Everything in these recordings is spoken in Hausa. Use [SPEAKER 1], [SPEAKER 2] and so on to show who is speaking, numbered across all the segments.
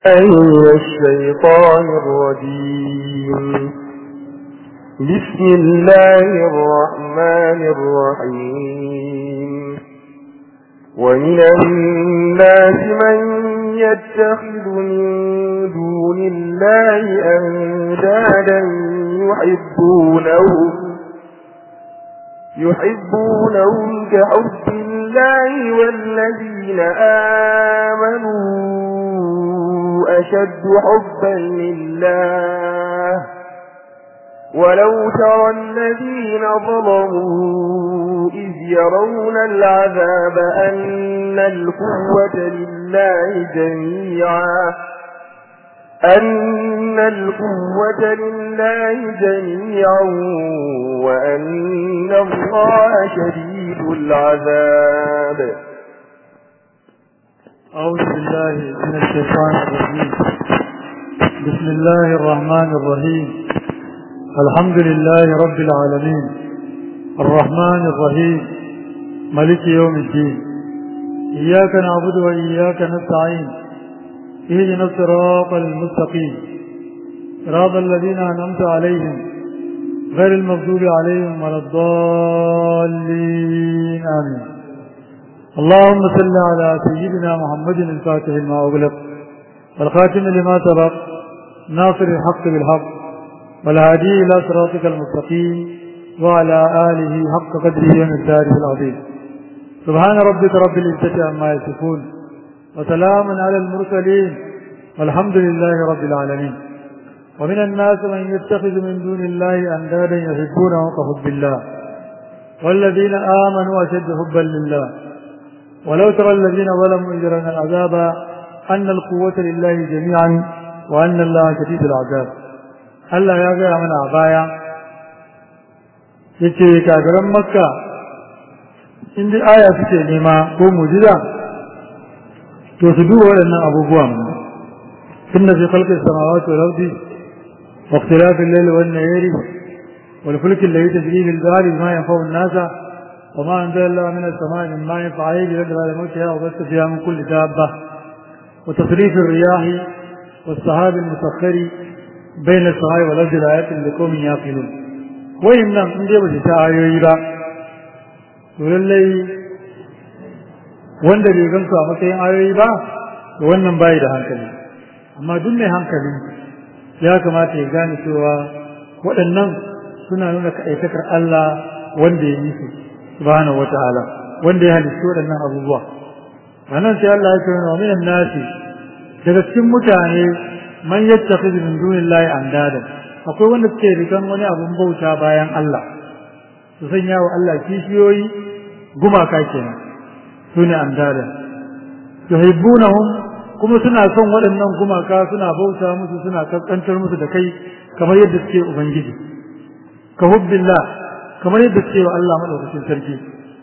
[SPEAKER 1] من الشيطان الرجيم بسم الله الرحمن الرحيم ومن الناس من يتخذ من دون الله أندادا يحبونهم يحبونهم كحب الله والذين آمنوا أشد حبا لله ولو ترى الذين ظلموا إذ يرون العذاب أن القوة لله جميعا أن القوة لله جميعا وأن الله شديد العذاب
[SPEAKER 2] أعوذ بالله من الشيطان الرجيم بسم الله الرحمن الرحيم الحمد لله رب العالمين الرحمن الرحيم ملك يوم الدين إياك نعبد وإياك نستعين اهدنا الصراط المستقيم صراط الذين أنعمت عليهم غير المغضوب عليهم ولا الضالين آمين اللهم صل على سيدنا محمد الفاتح لما أغلق والخاتم لما سبق ناصر الحق بالحق والهادي إلى صراطك المستقيم وعلى آله حق قدره ومقداره العظيم سبحان ربك رب العزة عما يصفون وسلام على المرسلين والحمد لله رب العالمين ومن الناس من يتخذ من دون الله أندادا يحبونه كحب الله والذين آمنوا أشد حبا لله ولو ترى الذين ظلموا إذ يرون العذاب أن القوة لله جميعا وأن الله شديد العذاب Allah ya gaya mana a baya yace kagaran makka in dai aya suke nema ko mujiza to su duba waɗannan abubuwan inna fi khalqi samawati wal ardi wa ikhtilafi al-layli wan nahari wal fulki alladhi tajri bil bahri ma yanfa'u an-nasa وما أنزل الله من السماء من ماء فعيد يدرى على موتها وبث فيها من كل دابة وتصريف الرياح والسحاب المسخر بين السماء والأرض لآيات لقوم يعقلون وإن لم نجيب شتاء يرى ولله wanda bai gansu a matsayin ayoyi ba wannan bayi da hankali amma duk mai hankali ya kamata ya gane cewa waɗannan suna nuna kaɗaitakar Allah wanda ya yi su subhanahu wata'ala wanda ya halitta waɗannan abubuwa wannan sai Allah ya ce wa minan nasi daga cikin mutane man yattakhidhu min dunillahi andada akwai wanda suke rikan wani abun bauta bayan Allah su sanya wa Allah kishiyoyi gumaka kenan su ne andada yuhibbunahum kuma suna son waɗannan gumaka suna bauta musu suna kaskantar musu da kai kamar yadda suke ubangiji ka hubbillah kamar yadda suke wa Allah maɗaukacin sarki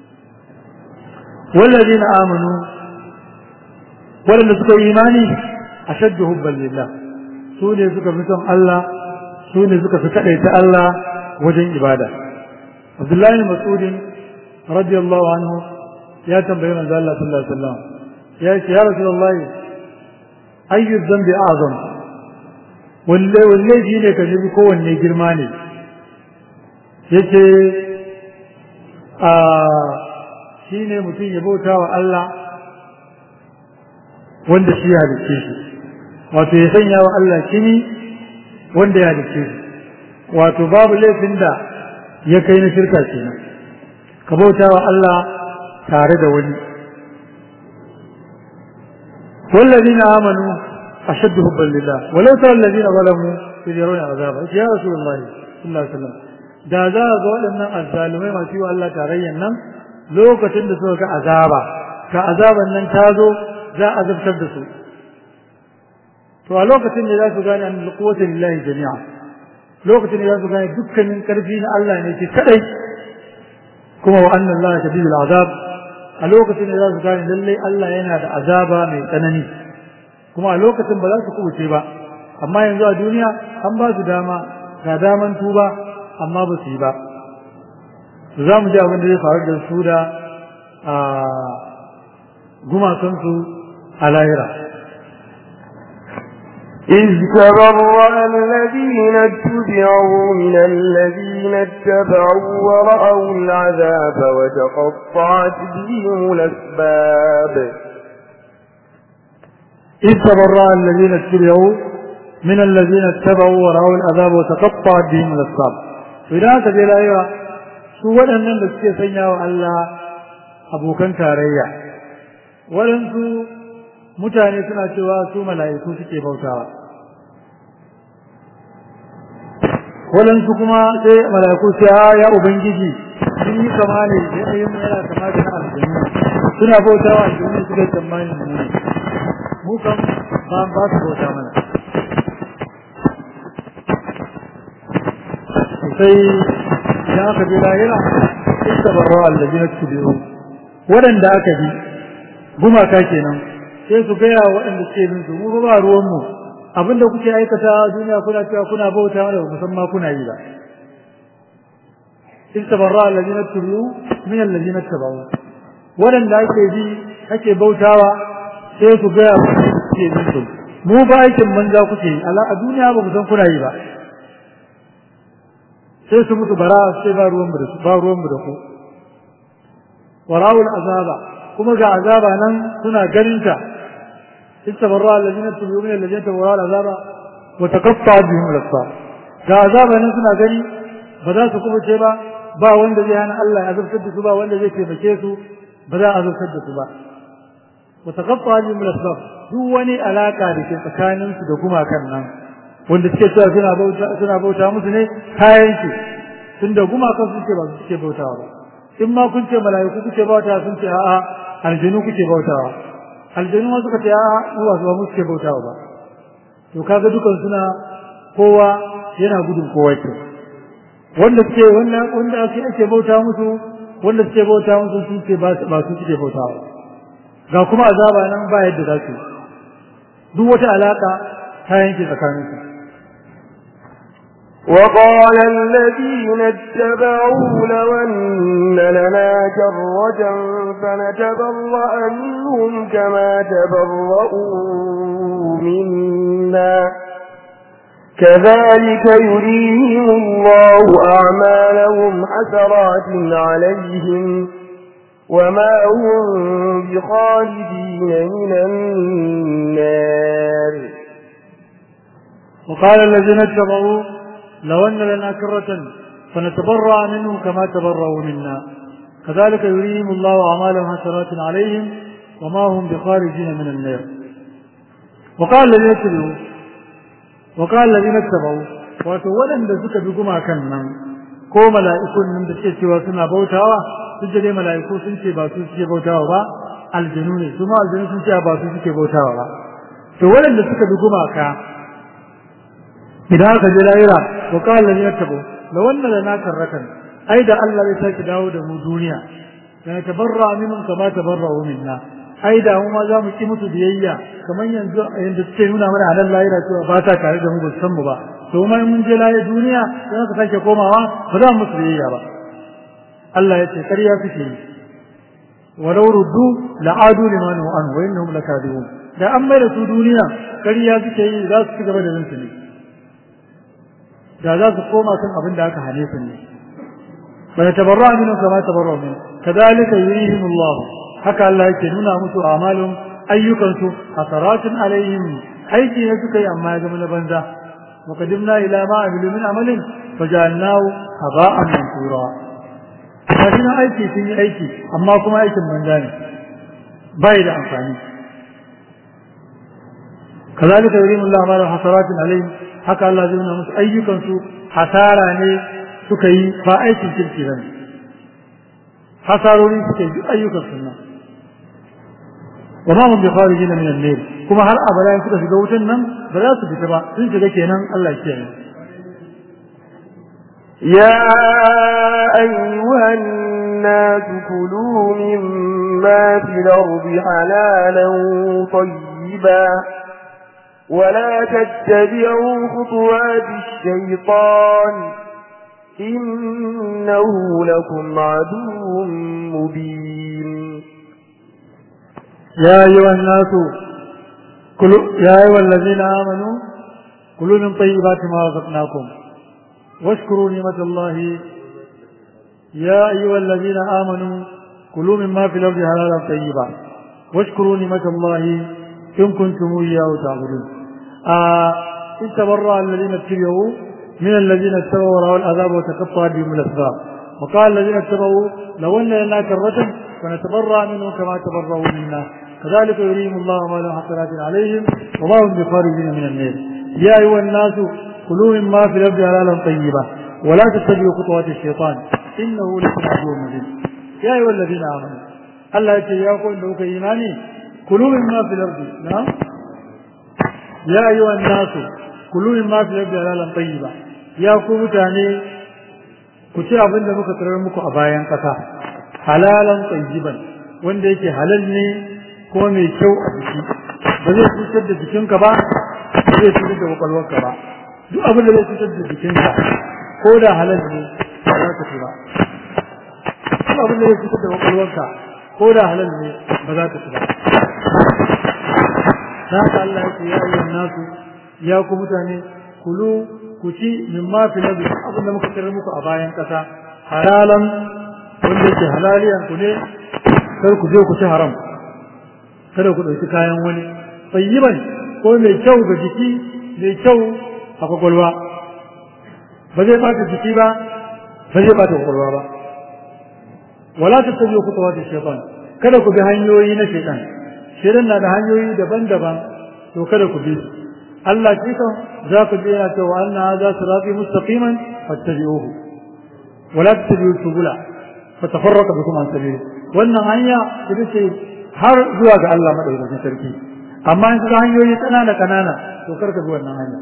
[SPEAKER 2] wallazi na amanu waɗanda suka yi imani a shaddu hubban lillah su ne suka fi son Allah su ne suka fi kaɗaita Allah wajen ibada Abdullahi Mas'udin radiyallahu anhu ya tambayi manzo Allah sallallahu alaihi wasallam ya ce ya Rasulullahi ayyu dhanbi a'zam walle walle ne ka bi kowanne girma ne yace a shi ne mutum ya bauta wa Allah wanda shi ya halicce shi wato ya sanya wa Allah kini wanda ya halicce shi wato babu laifin da ya kai na shirka kenan ka bauta wa Allah tare da wani والذين آمنوا أشد حبا لله ولو ترى الذين ظلموا إذ يرون عذابا يا رسول الله صلى الله عليه وسلم da za a ga waɗannan azzalumai masu yi wa Allah tarayyan nan lokacin da suka ga azaba ka azaban nan ta zo za a zabtar da su to a lokacin ne za su gane an quwwata lillahi jami'a lokacin ne za su gane dukkanin karfi na Allah ne ke kadai kuma wa anna Allah shadidul azab a lokacin ne za su gane lalle Allah yana da azaba mai tsanani kuma a lokacin ba za su kubuce ba amma yanzu a duniya an ba su dama ga daman tuba amma ba su yi ba za mu ji abin da zai faru da su da gumakansu a lahira
[SPEAKER 1] إذ تبرأ الذين اتبعوا من الذين اتبعوا ورأوا العذاب وتقطعت بهم الأسباب
[SPEAKER 2] إذ تبرأ الذين اتبعوا من الذين اتبعوا ورأوا العذاب وتقطعت بهم الأسباب إذا تجد أيها su waɗannan da suke sanya wa Allah abokan tarayya waɗansu mutane suna cewa su mala'iku suke bautawa waɗansu kuma sai mala'iku sai ya ubangiji sun yi kama ne yanayin yana kama da na aljanu suna bautawa aljanu suka tsammani mu ne mu kan ba ba su bauta mana sai idan aka bi lahira ita barra allazina tubiru waɗanda aka bi gumaka kenan sai su gaya waɗanda suke bin su mu ba ruwan mu abinda kuke aikata duniya kuna cewa kuna bauta mana ba san ma kuna yi ba ita barra allazina tubiru min allazina tabawu waɗanda ake bi ake bautawa sai su gaya waɗanda suke bin su mu ba aikin banza kuke yi a duniya ba mu san kuna yi ba sai su mutu bara sai ba ruwan da su ba ruwan da ku warawul azaba kuma ga azaba nan suna ganin ta istabarra alladhina tubu min alladhina tabarra azaba wa taqatta bihim al-asbab ga azaba nan suna gani ba za su kuma ce ba ba wanda zai hana Allah ya azabtar da su ba wanda zai taimake su ba za a azabtar da su ba wa taqatta bihim al-asbab duk wani alaka da ke tsakanin su da gumakan nan wanda suke cewa suna bauta suna bauta musu ne kayan shi tunda gumakan sun ce ba su suke bautawa ba in ma kun ce mala'iku kuke bautawa sun ce a'a aljanu kuke bautawa aljanu ma suka ce a'a uwa su ba mu suke bautawa ba to kaga dukan suna kowa yana gudun kowa ke wanda suke wanda wanda ake ake bauta musu wanda suke bauta musu sun ce ba ba su suke bautawa ga kuma azaba nan ba yadda za su duk wata alaka ta yanke tsakaninsu
[SPEAKER 1] وقال الذين اتبعوا لو أن لنا كرة فنتبرأ منهم كما تبرؤوا منا كذلك يريهم الله أعمالهم حسرات عليهم وما هم بخالدين من النار
[SPEAKER 2] وقال الذين اتبعوا لو أن لنا كرة فنتبرأ منهم كما تبرأوا منا كذلك يريهم الله أعمالهم حسرات عليهم وما هم بخارجين من النار وقال الذين اتبعوا وقال الذين اتبعوا wato waɗanda suka bi gumakan nan ko mala'ikun nan da suke cewa suna bautawa duk da dai mala'iku sun ce ba su suke bautawa ba aljanu ne su ma aljanu sun ce ba su suke bautawa ba to waɗanda suka bi gumaka idan aka je lahira wa qala lan yattabu la wannan lana karratan ai da Allah zai saki dawo da mu duniya da tabarra minhum kama tabarra'u minna ai da mu ma za mu ki musu biyayya kamar yanzu yanda suke nuna mana a nan lahira cewa ba ta tare da mu ba san mu ba to ma mun je lahira duniya sai ka sake komawa ba za mu musu biyayya ba Allah ya ce ƙarya suke yi walau ruddu la'adu liman wa anhu wa innahum lakadibun da an mai da su duniya ƙarya suke yi za su ci gaba da rinsu ne da za su koma kan abin da aka hane su ne wa yatabarra minhu kama tabarra min kadhalika yurihim Allah haka Allah yake nuna musu amalun ayyukan su hasaratun alaihim aiki ne suka yi amma ya zama na banza wa qadimna ila ma amilu min amalin fajalnahu haba'an mansura kafin aiki sun yi aiki amma kuma aikin banza ne bai da amfani كذلك يريم الله ما حسرات عليهم haka Allah zai nuna musu ayyukansu hasara ne suka yi ba aikin kirki ba hasarori suka yi ayyukan sunna wa ma hum bi kharijin min an-nar kuma har abada suka shiga wutan nan ba za su fita ba sun shiga kenan Allah ya kiyaye
[SPEAKER 1] يا أيها الناس كلوا مما في الأرض حلالا طيبا ولا تتبعوا خطوات الشيطان إنه لكم عدو مبين
[SPEAKER 2] يا أيها الناس كلوا يا أيها الذين آمنوا كلوا من طيبات ما رزقناكم واشكروا نعمة الله يا أيها الذين آمنوا كلوا مما في الأرض حلالا طيبا واشكروا نعمة الله إن كنتم إياه تعبدون آه إن تبرأ الذين اتبعوا من الذين اتبعوا ورأوا العذاب وتقطعت بهم الأسباب وقال الذين اتبعوا لو أن لنا كرة فنتبرأ منهم كما تبرأوا منا كذلك يريهم الله ما لهم حسنات عليهم وما هم بخارجين من النار يا أيها الناس كلوا مما في الأرض حلالا طيبا ولا تتبعوا خطوات الشيطان إنه لكم عدو مبين يا أيها الذين آمنوا الله يتياكم إنه إيماني كلوا مما في الأرض نعم يا أيها الناس كلوا مما في الأرض حلالا طيبا يا قوم تاني كتي abin da muka tarar muku a bayan ƙasa halalan tayyiban wanda yake halal ne ko mai kyau a jiki ba zai cutar da jikinka ba ba zai cutar da kwakwalwarka ba duk abin da zai cutar da jikinka ko da halal ne ba za ka ci ba duk abin da zai cutar da kwakwalwarka ko da halal ne ba za ka ci ba da haka Allah ya ce ya ayyuhan nasu ya ku mutane kulu ku ci min ma fi nabi abin da muka tarar muku a bayan kasa halalan wanda yake halaliyan ku ne kar ku je ku ci haram kada ku ɗauki kayan wani tayyiban ko mai kyau ga jiki mai kyau a kwakwalwa ba zai ɓata jiki ba ba zai ɓata kwakwalwa ba wala ta tabi'u khutuwati shaytan kada ku bi hanyoyi na shaytan shaytan na da hanyoyi daban-daban to kada ku bi Allah shi kan za ku je yana cewa anna hadha sirati mustaqiman fattabi'uhu wala tattabi'u subula fatafarraqa bikum an sabili wannan hanya ita ce har zuwa ga Allah madaukakin sarki amma in ka hanyoyi kanana kanana to kar ka bi wannan hanya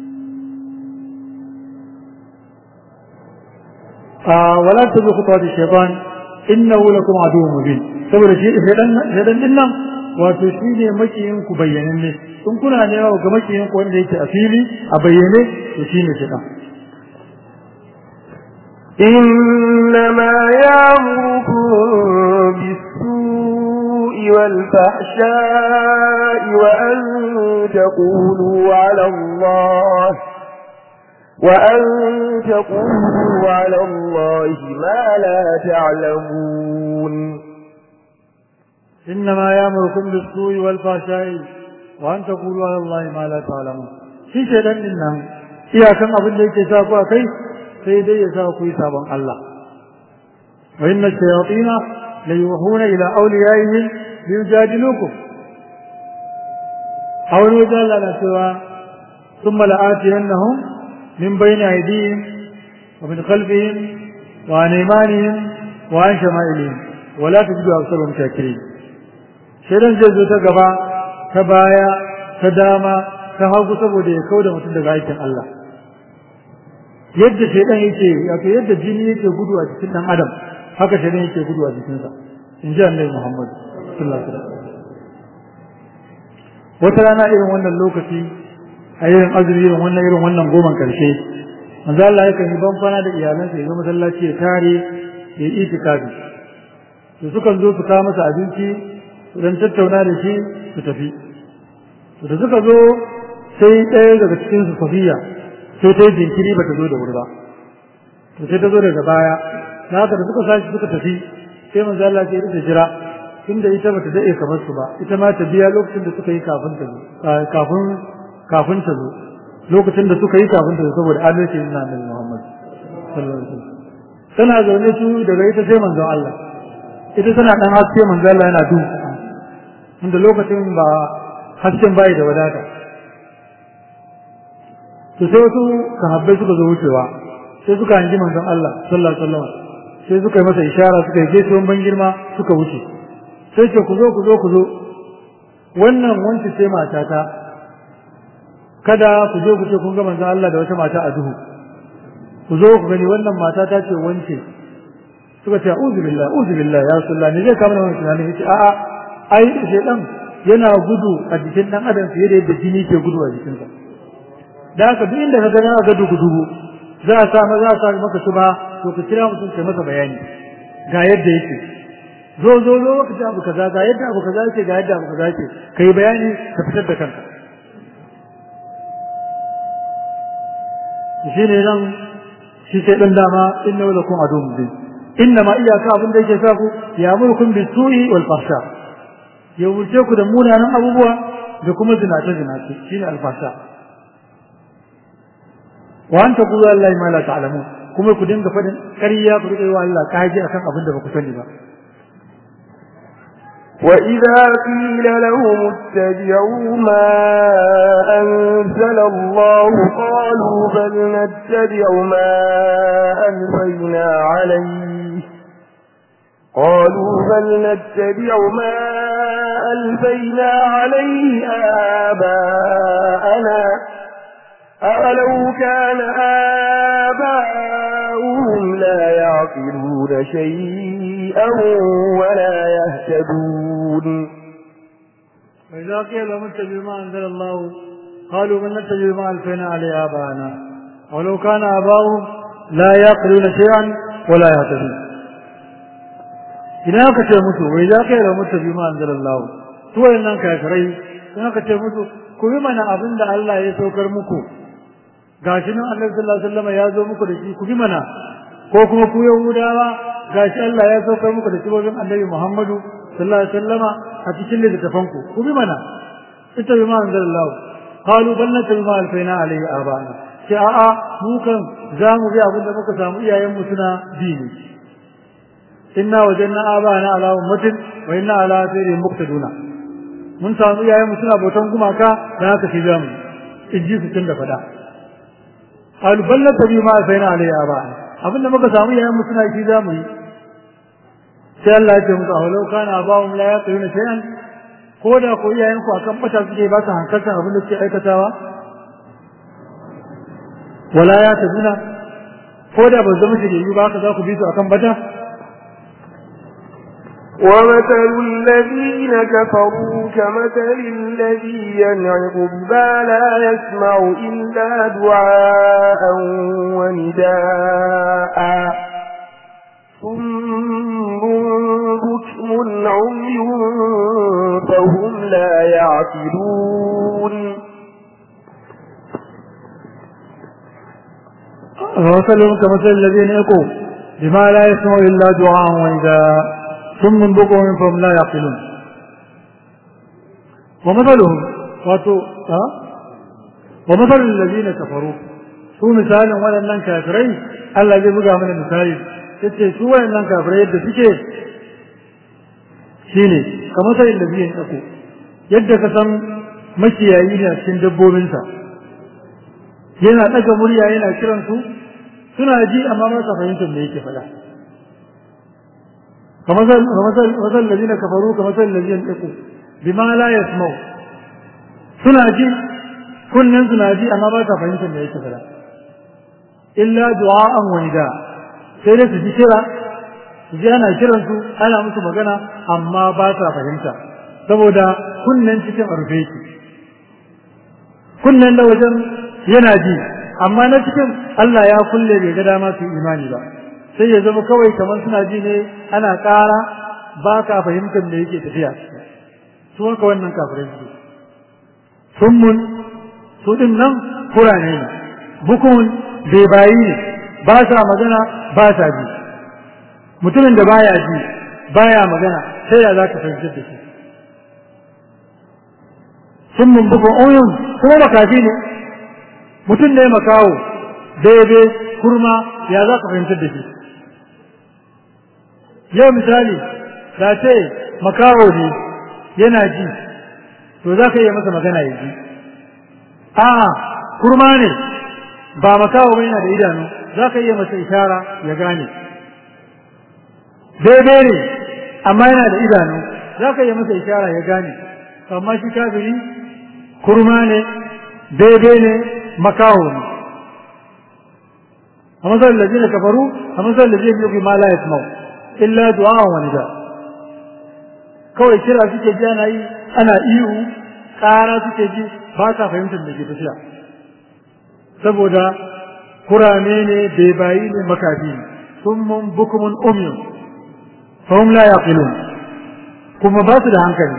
[SPEAKER 2] wala tattabi'u khutuwati shaytan innahu lakum aduwwun mubin saboda shi shedan shedan din nan wato shi ne makiyin ku bayyanan ne in kuna ne ga makiyin ku wanda yake a fili a bayyane to shi ne shedan
[SPEAKER 1] إنما يأمركم بالسوء والفحشاء وأن تقولوا على الله وأن تقولوا على الله ما لا تعلمون
[SPEAKER 2] إنما يأمركم بالسوء والفحشاء وأن تقولوا على الله ما لا تعلمون shi shaidan din nan iyakan abin da yake sa ku a kai sai dai ya sa ku yi sabon Allah wa inna shayatina la yuhuna ila awliyaihim liyujadilukum a wani wajen Allah na cewa thumma la'atiyannahum min bayni aydihim wa min khalfihim wa an aymanihim wa an shama'ilihim wa la tajidu aktharahum shakirin shaidan zai zo ta gaba ta baya ta dama ta hagu saboda ya kauda mutum daga aikin Allah yadda shaidan yake wato yadda jini yake gudu a cikin dan adam haka shaidan yake gudu a jikinsa in ji annabi Muhammad sallallahu alaihi wasallam wata rana irin wannan lokaci a irin azumi irin wannan irin wannan goman karshe manzo Allah yakan yi banfana da iyalansa ya zo masallaci ya tare ya yi itikafi to sukan zo su kawo masa abinci su dan tattauna da shi su tafi to da suka zo sai ɗaya daga cikin su Safiya sai ta yi jinkiri ba ta zo da wuri ba to sai ta zo daga baya na haka da suka sashi suka tafi sai manzo Allah ya rike jira inda ita bata dade kamar su ba ita ma ta biya lokacin da suka yi kafin ta zo kafin kafin ta zo lokacin da suka yi kafin ta zo saboda adalci na Annabi Muhammad sallallahu alaihi wasallam tana zaune su daga ita sai manzon Allah ita tana dan haske manzo Allah yana duhu inda lokacin ba hasken bai da wadata to sai wasu sahabbai suka zo wucewa sai suka hangi manzon Allah sallallahu alaihi wasallam sai suka yi masa ishara suka yi gaisuwan ban girma suka wuce sai ce ku zo ku zo ku zo wannan wanci ce matata kada ku je ku ce kun ga manzon Allah da wata mata a duhu ku zo ku gani wannan mata ta ce wance suka ce a'udhu billah a'udhu billah ya rasulullah ne zai kama wannan tunanin yace a'a ai shedan yana gudu a jikin dan adam fiye da yadda jini ke gudu a jikinsa da haka duk inda ka ga na ga dugu dugu za a sa za a sa maka shuba to ka kira mutum kai masa bayani ga yadda yake zo zo zo ka ji abu kaza ga yadda abu kaza yake ga yadda abu kaza yake kai bayani ka fitar da kanka shi ne nan shi sai dan dama inna lakum adum bi inna ma iyaka abin da yake sa ku ya mulkum bi su'i wal fahsha ya wuce ku da munanan abubuwa da kuma zinace zinace shine al fahsha wa an taqulu allahi ma la ta'lamun kuma ku dinga fadin ƙarya ku rika yi wa Allah kaji akan abin da ba ku sani ba
[SPEAKER 1] وإذا قيل لهم اتبعوا ما أنزل الله قالوا بل نتبع ما ألفينا عليه قالوا بل نتبع ما ألفينا عليه آباءنا أولو كان آباؤهم لا يعقلون شيئا ولا يهتدون
[SPEAKER 2] وإذا قيل لهم اتبعوا ما أنزل الله قالوا بل نتبع ما ألفينا عليه آباءنا ولو كان آباؤهم لا يعقلون شيئا ولا يهتدون idan aka ce musu wai za ka yi da mutu bi ma anzalallahu su wayannan kafirai idan aka ce musu ku bi mana abin da Allah ya saukar muku gashi nan Allah sallallahu alaihi wasallam ya zo muku da shi ku bi mana ko kuma ku yahudawa gashi Allah ya saukar muku da sibobin Annabi Muhammadu sallallahu alaihi wasallama a cikin littafan ku ku bi mana ita bi ma anzalallahu qalu bal natabi ma alfaina alaihi abana sai a'a mu kan za mu bi abin da muka samu iyayen mu suna dini inna wajanna abana ala ummatin wa inna ala sayri muqtaduna mun samu iyayen mu suna bautan gumaka da haka shi zamu inji su tun da fada alballata bi ma sayna alayhi aba abinda muka samu iyayen mu suna shi zamu yi sai Allah ya ce muku awalau kana abawum la yaquluna shay'an ko da ko iyayen ku akan bata suke ba su hankaltan abin da suke aikatawa wala ya tabuna ko da ba zama shirye ba haka za ku bi su akan bata
[SPEAKER 1] ومثل الذين كفروا كمثل الذي ينعق بما لا يسمع إلا دعاء ونداء ثم بكم عمي فهم لا يعقلون
[SPEAKER 2] ومثلهم كمثل الذين يقوا بما لا يسمع إلا دعاء ونداء ثم بكم فهم لا يعقلون ومثلهم واتو ها ومثل الذين كفروا su misalin waɗannan kafirai Allah zai buga mana misali yace su waɗannan kafirai yadda suke shine kamar sai da biyan tsako yadda ka san makiyayi ne a cikin dabbobinsa yana ɗaga murya yana kiran su suna ji amma ba sa fahimtar me yake faɗa كمثل كمثل مثل الذين كفروا كمثل الذين ينطقوا بما لا يسمعوا suna ji kunnen suna ji amma ba ta fahimtar me yake fada illa du'a'an wa nida sai dai su ji kira su ji ana kiran su ana musu magana amma ba ta fahimta saboda kunnen cikin arfe yake kunnen da wajen yana ji amma na cikin Allah ya kulle bai ga dama su imani ba sai ya zama kawai kamar suna ji ne ana ƙara ba ka fahimtar da yake tafiya su haka wannan kafirai su sun mun su ɗin nan kurane ne bukun bebayi ne ba sa magana ba sa ji mutumin da baya ji baya magana sai ya za ka fahimtar da shi sun mun bukun oyun kuma makafi ne mutum ne makawo daidai kurma ya za ka fahimtar da shi yau misali da ce makaho ne yana ji to za ka iya masa magana ya ji a kurma ne ba makaho ba yana da idanu za ka iya masa ishara ya gane daidai ne amma yana da idanu za ka iya masa ishara ya gane amma shi kafiri kurma ne daidai ne makaho ne a matsayin da zai kafaru a matsayin da zai biyu ma la yasmau illa du'a wa nida kawai kira suke ji ana yi ana ihu ƙara suke ji ba ta fahimtar da ke tafiya saboda kurame ne bebayi ne makafi ne summun bukumun umyun fahim la yaqilun kuma ba su da hankali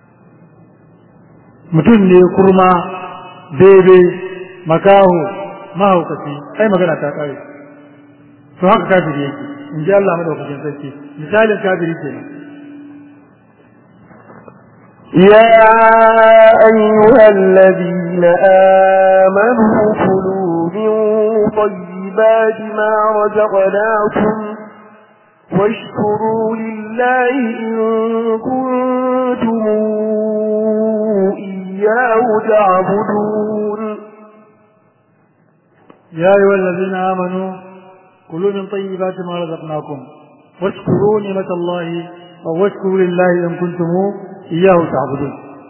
[SPEAKER 2] mutum ne kurma bebe makaho mahaukaci ai magana ta kare to haka kafiri yake in ji Allah madaukakin sarki misalin kafiri kenan
[SPEAKER 1] يا أيها الذين آمنوا كلوا من طيبات ما رزقناكم واشكروا لله إن كنتم إياه تعبدون
[SPEAKER 2] يا أيها الذين آمنوا كلوا من طيبات ما رزقناكم واشكروا نعمة الله واشكروا لله إن كنتم إياه تعبدون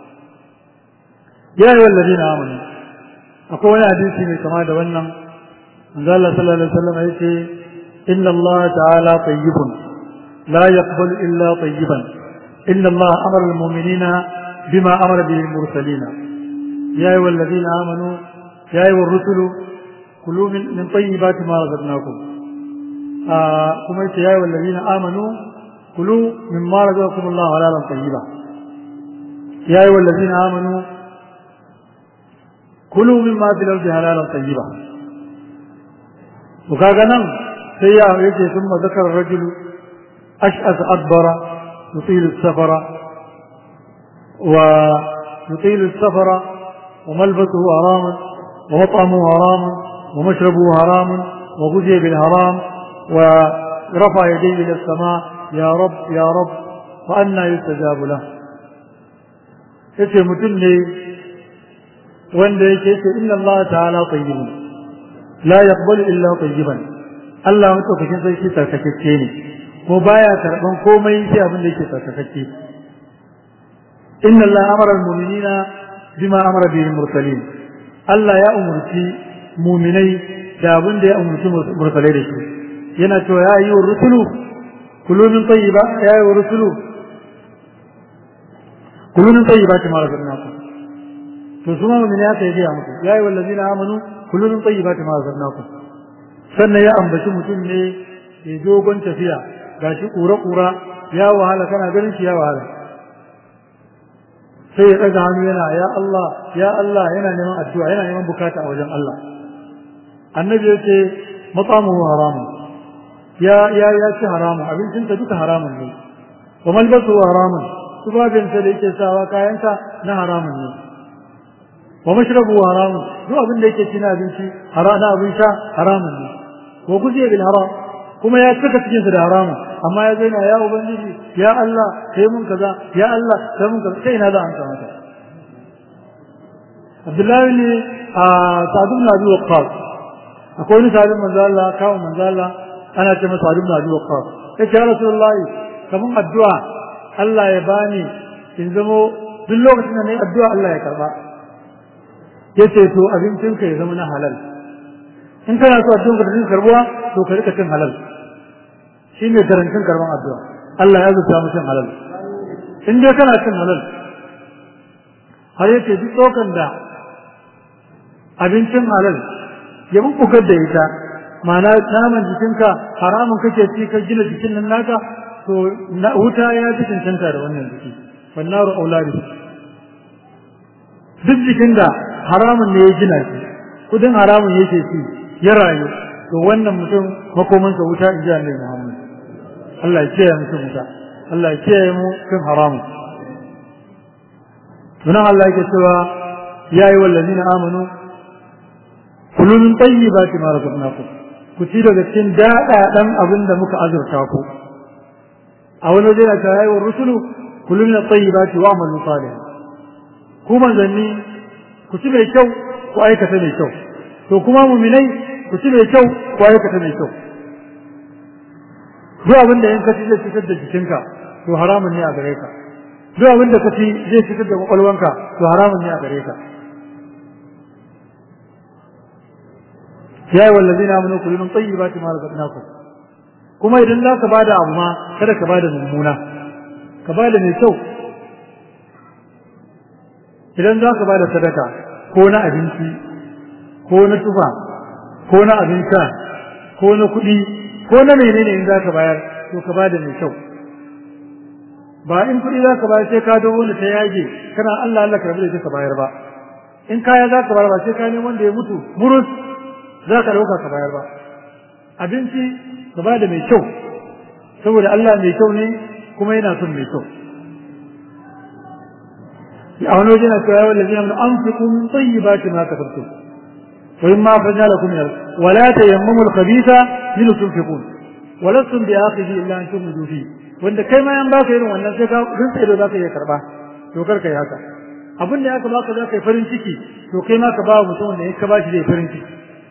[SPEAKER 2] يا أيها الذين آمنوا أقول حديثي من كما دولنا من الله صلى الله عليه وسلم يقول إن الله تعالى طيب لا يقبل إلا طيبا إن الله أمر المؤمنين بما أمر به المرسلين يا أيها الذين آمنوا يا أيها الرسل كلوا من, من طيبات ما رزقناكم آه كما يا أيها الذين آمنوا كلوا مما رزقكم الله حلالا طيبا يا أيها الذين آمنوا كلوا مما في الأرض حلالا طيبا وكاغنا سيئة يجي ثم ذكر الرجل أشأث أدبر يطيل السفر ويطيل السفر وملبسه حرام ومطعمه حرام ومشربه حرام وغزي بالحرام ورفع يديه إلى السماء يا رب يا رب فأنا يستجاب له yace mutum ne wanda yake ce inna Allah ta'ala tayyibun la yaqbalu illa tayyiban Allah mutukakin sarki tsarkakecce ne ko baya karban komai sai abin da yake tsarkakecce inna Allah amara al-mu'minina bima amara bihi al-mursalin Allah ya umurci mu'minai da abin da ya umurci mursalai da shi yana cewa ya yi wa rusulu kulu min tayyiba ya yi wa rusulu kulu min tayyibati ma razaqnakum to su ma mu'mini aka yi musu ya yi wallazina amanu kulu min tayyibati ma razaqnakum sannan ya ambaci mutum ne ya dogon tafiya gashi kura kura ya wahala kana ganin shi ya wahala sai ya ɗaga hannu yana ya Allah ya Allah yana neman addu'a yana neman bukata a wajen Allah annabi ya ce matsamuhu haramun ya ya ya ci haramun abincinsa duka haramun ne wa malbasu haramun tubabinsa da yake sawa kayansa na haramun ne wa mashrabu haramun duk abin da yake ci na abinci na abin sha haramun ne wa guziya bil haram kuma ya cika cikinsa da haramun amma ya zaina ya ubangiji ya Allah kai mun kaza ya Allah kai mun kaza sai na za a amsa mata Abdullahi ne a Sa'd ibn Abi Waqqas akwai wani sahabin manzo Allah kawo manzo Allah ana ce masa Sa'd ibn Abi Waqqas yace ya Rasulullahi kaman addu'a Allah ya bani in zamo duk lokacin da nayi addu'a Allah ya karba yace to abincinka ya zama na halal in kana so addu'a ka dinga karbuwa to ka rika cin halal shi ne garantin karban addu'a Allah ya zuta mu cin halal in dai kana cin halal har yake duk tsokan da abincin halal ya bubbugar da ita ma'ana naman jikinka haramun kake ci ka gina jikin nan naka to wuta ya fi cancanta da wannan jiki wannaru aulari duk jikin da haramun ne ya gina shi kudin haramun yake ci ya rayu to wannan mutum makomansa wuta in ji annabi Muhammad Allah ya kiyaye mutum wuta Allah ya kiyaye mu kan haramu sunan Allah yake cewa ya yi wallazina amanu kulu min tayyibati ma razaqnakum ku ci daga cikin daɗaɗan abin da muka azurta ku a wani waje da ta yi wa rusulu kulu min tayyibati wa amalu salih ku manzanni ku ci mai kyau ku aikata mai kyau to kuma muminai ku ci mai kyau ku aikata mai kyau duk abin da in ka ci zai fitar da jikinka to haramun ne a gare ka duk abin da ka ci zai fitar da kwakwalwanka to haramun ne a gare ka ya yi wallazi na aminu kullu min tayyibati ma razaqnakum kuma idan za ka bada abu ma kada ka bada mummuna ka bada mai kyau idan za ka bada sadaka ko na abinci ko na tufa ko na abin sha ko na kuɗi ko na menene in za ka bayar to ka bada mai kyau ba in kuɗi za ka bayar sai ka dogo da ta yage kana Allah Allah ka rabu da ka bayar ba in kaya za ka bayar ba sai ka nemi wanda ya mutu murus za ka ɗauka ka bayar ba abinci ka ba da mai kyau saboda Allah mai kyau ne kuma yana son mai kyau a wani waje na cewa yawan lalzina mun an fi kun tsayi ba ce ma ka sabto wa in ma fanya lakum min wala tayammamu al-khabitha min tunfiqun wa lastum bi akhidhi illa an tumidu fi wanda kai ma yan baka irin wannan sai ka rinsa ido zaka iya karba to kar kai haka abin da aka baka zaka yi farin ciki to kai ma ka ba mutum wanda ya ka bashi zai farin ciki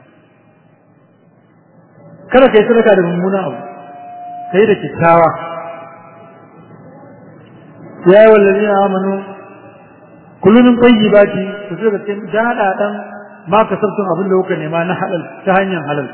[SPEAKER 2] kada kai sadaka da mummuna abu kai da kyakkyawa ya yi wallazi na amanu kullum tayyibati ku sai cikin dadadan ma ka sabtun abin da kuka nema na halal ta hanyar halal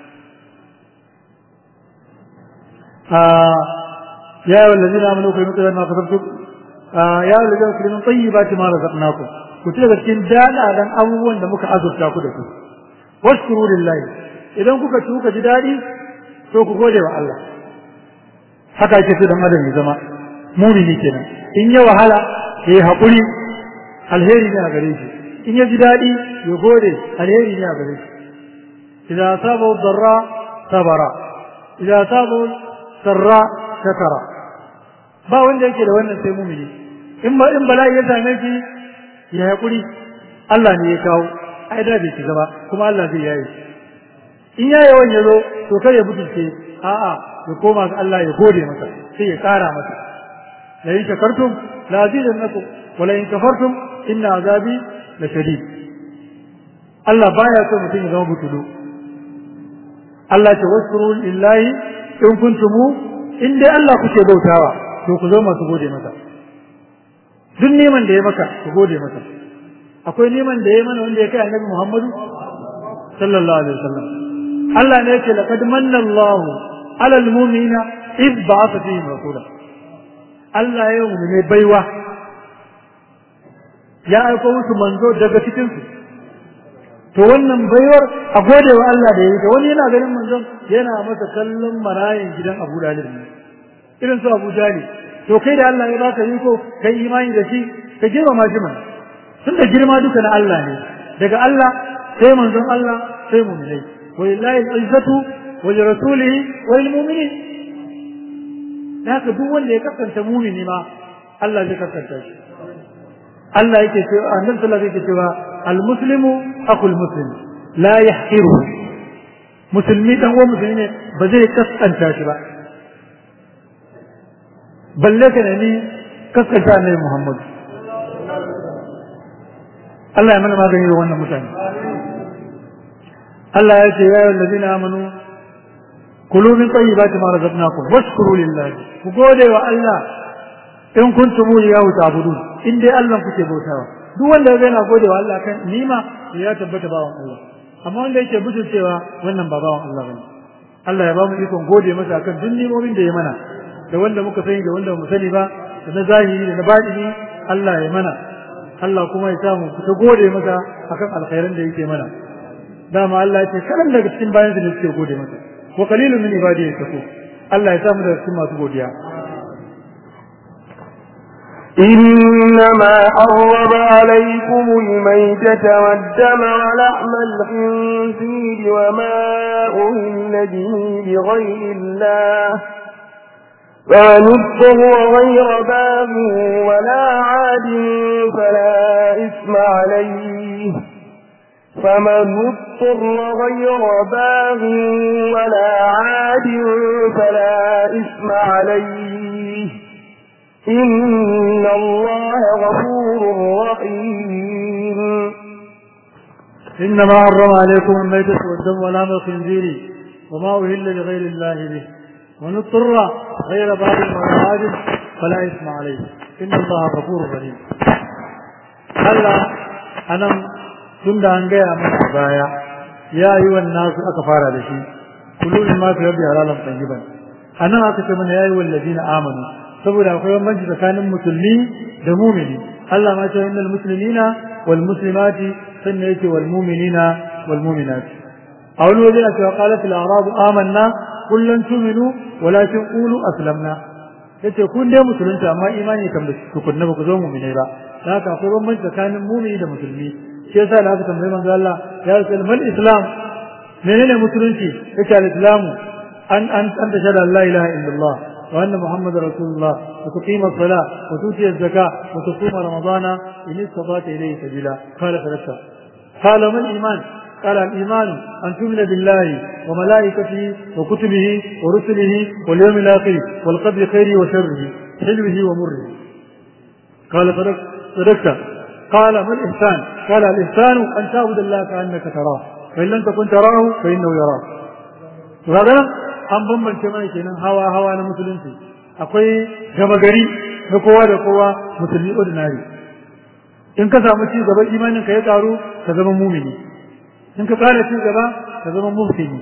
[SPEAKER 2] ya yi wallazi na amanu kai mutuwar ma ka sabtun ya yi wallazi kullum tayyibati ma razaqnakum ku sai cikin dadadan abubuwan da muka azurta ku da su washkuru lillahi idan kuka ci kuka ji daɗi to ku gode wa Allah haka ake so dan adam ya zama mumini kenan in ya wahala ya yi haƙuri alheri ne a gare shi in ya ji daɗi ya gode alheri ne a gare shi idan saba darra sabara idan saba sarra shakara ba wanda yake da wannan sai mumini in ba in bala'i ya same shi ya haƙuri Allah ne ya kawo ai da bai shiga ba kuma Allah zai yaye in ya yawan ya zo to kar ya butulce a'a ya koma ga Allah ya gode masa sai ya ƙara masa la in shakartum la azidannakum wa la in kafartum inna azabi la shadid Allah baya so mutum ya zama butulu Allah ta waskuru lillahi in kuntum in dai Allah kuke bautawa to ku zo masu gode masa duk neman da ya maka ku gode masa akwai neman da ya mana wanda ya kai annabi Muhammadu sallallahu alaihi wasallam Allah ne yake laqad manna Allahu ala almu'minina id ba'atha fihim rasula Allah ya yi ne baiwa ya aiko musu manzo daga cikin su to wannan baiwar a gode wa Allah da yake wani yana ganin manzon yana masa kallon marayin gidan Abu Dalib ne irin su Abu Dalib to kai da Allah ya baka iko kai imani da shi ka girmama shi mana tun da girma duka na Allah ne daga Allah sai manzon Allah sai mu'minai wa lillahi al-izzatu wa li rasulihi wa lil mu'minin haka duk wanda ya kasance mu'mini ma Allah zai kasance shi Allah yake cewa annabi sallallahu alaihi wasallam yake cewa al-muslimu akhul muslim la yahqiru musulmi dan uwan musulmi ne ba zai kaskanta shi ba balle ka ne kaskanta annabi Muhammad Allah ya mana magani da wannan mutane Allah ya ce ya yi allazina amanu kulu min tayyibati ma razaqnakum washkuru lillahi ku gode wa Allah in kuntum iyyahu ta'budun in dai Allah kuke bautawa duk wanda ya yana gode wa Allah kan nima ya tabbata bawan Allah amma wanda yake cewa wannan ba bawan Allah bane Allah ya ba mu ikon gode masa akan duk nimomin da ya mana da wanda muka sani da wanda mu sani ba da na zahiri da na batini Allah ya mana Allah kuma ya samu ta gode masa akan alkhairan da yake mana dama Allah ya ce karan daga cikin bayan da suke gode masa wa qalilun min ibadi yashkur Allah ya samu daga cikin masu godiya
[SPEAKER 1] إنما حرم عليكم الميتة والدم ولحم الخنزير وما أهل به بغير الله فمن اضطر غير باغ ولا عاد فلا إثم عليه فمن اضطر غير باغ ولا عاد فلا إثم عليه إن الله غفور رحيم
[SPEAKER 2] إنما حرم عليكم الميتة والدم ولحم الخنزير وما أهل لغير الله به ومن اضطر غير باغ ولا عاد فلا إثم عليه إن الله غفور رحيم هلا أنا tunda an gaya mana a baya ya yi wannan su aka fara da shi kullu ma fi rabbi halalan tayyiban anan aka ce mana yayi wallazina amanu saboda akwai bambanci tsakanin musulmi da mumini Allah ma ce innal muslimina wal muslimati sannan yake wal mu'minina wal mu'minati a wani waje na cewa qalat al arabu amanna kullun tuminu walakin qulu aslamna yace kun dai musulunta amma imani kan ba ku kunna ba ku zo mu'minai ba haka akwai bambanci tsakanin mumini da musulmi shi yasa da aka tambayi manzo Allah ya ce mal islam menene musulunci yake al-islamu an an an da shada la ilaha illallah wa anna muhammadar rasulullah wa tuqima as-salah wa tuti az-zakah wa tusuma ramadana in istata ilayhi sabila qala sadaqta qala man iman قال الإيمان أن تؤمن بالله وملائكته وكتبه ورسله واليوم الآخر والقدر خيره وشره حلوه ومره قال صدقت صدقت قال ما الإحسان قال الإحسان أن تعبد الله كأنك تراه فإن لم تكن تراه فإنه يراك وهذا an bambance mai kenan hawa hawa na musulunci akwai gama gari na kowa da kowa musulmi ordinary in ka samu ci gaba imanin ka ya karu ka zama mumini in ka kara ci gaba ka zama muhsini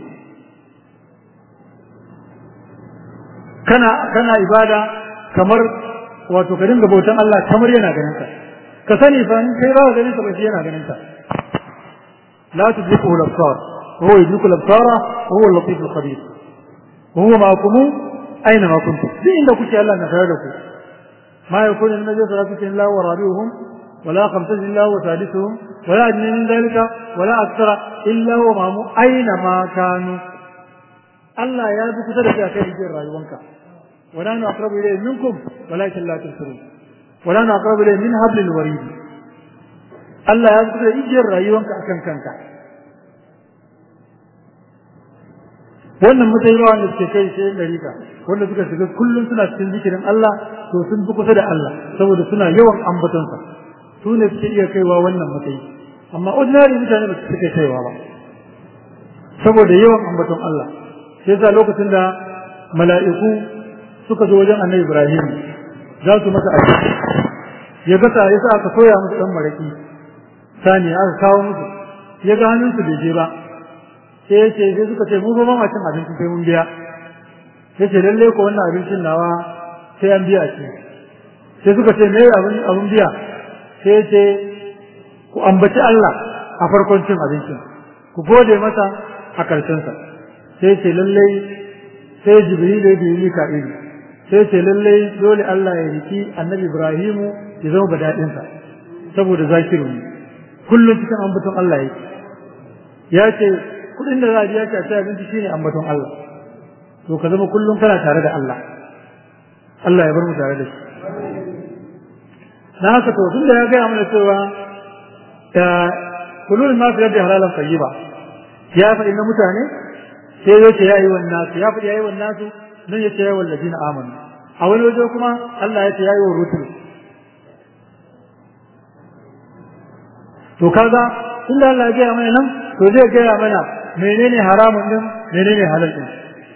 [SPEAKER 2] kana kana ibada kamar wato ka dinga bautan Allah kamar yana ganin ka ka sani fa in kai ba ganin ka ba shi yana ganin ka la tudriku al-absar huwa yudriku al-absara wa huwa al-latif al-khabir wa huwa ma'akum aina ma kuntum duk inda kuke Allah na tare da ku ma yakunu min najwa salatu illa wa rabiuhum ولا خمسة إلا هو ثالثهم ولا أدنى من ذلك ولا أكثر إلا هو معهم أينما كانوا الله يا ذو كتر في أكل يجير رايوانك ولا أقرب إليه منكم ولكن لا تبصرون ولا أقرب إليه من حبل الوريد الله يا ذو كتر يجير رايوانك أكن كنك wannan mutaimawa da suke kai sai dariƙa wanda suka shiga kullum suna cikin zikirin Allah to sun fi kusa da Allah saboda suna yawan ambatonsa su ne suke iya kaiwa wannan matsayi amma ordinary mutane ba su suke kaiwa ba saboda yawan ambaton Allah sai sa lokacin da mala'iku suka zo wajen annabi Ibrahim za su masa aiki ya gasa ya sa aka soya musu dan maraki sani aka kawo musu ya ga hannunsu bai je ba sai ya ce sai suka ce mu ba ma cin abinci sai mun biya sai ce lalle ko wannan abincin nawa sai an biya ce sai suka ce me abin abin biya sai ce ku ambaci Allah a farkon cin abincin ku gode masa a ƙarshensa sai ce lallai sai jibril da biyu mika'il sai ce lallai dole Allah ya riki annabi ibrahimu ya zama badaɗinsa saboda zakiru ne kullum cikin ambaton Allah yake ya ce kuɗin da za a biya a abinci shine ambaton Allah to ka zama kullum kana tare da Allah Allah ya bar mu tare da shi na haka to tun da ya gaya mana cewa da kulul ma fi da halalan tayyiba ya faɗi na mutane sai ya ce yayi wannan nasu ya faɗi yayi wannan nasu nan ya ce yayi wallazina amanu a wani waje kuma Allah ya ce yayi wa rusul to kaga tunda Allah ya gaya mana nan to zai gaya mana menene haramun din menene halal din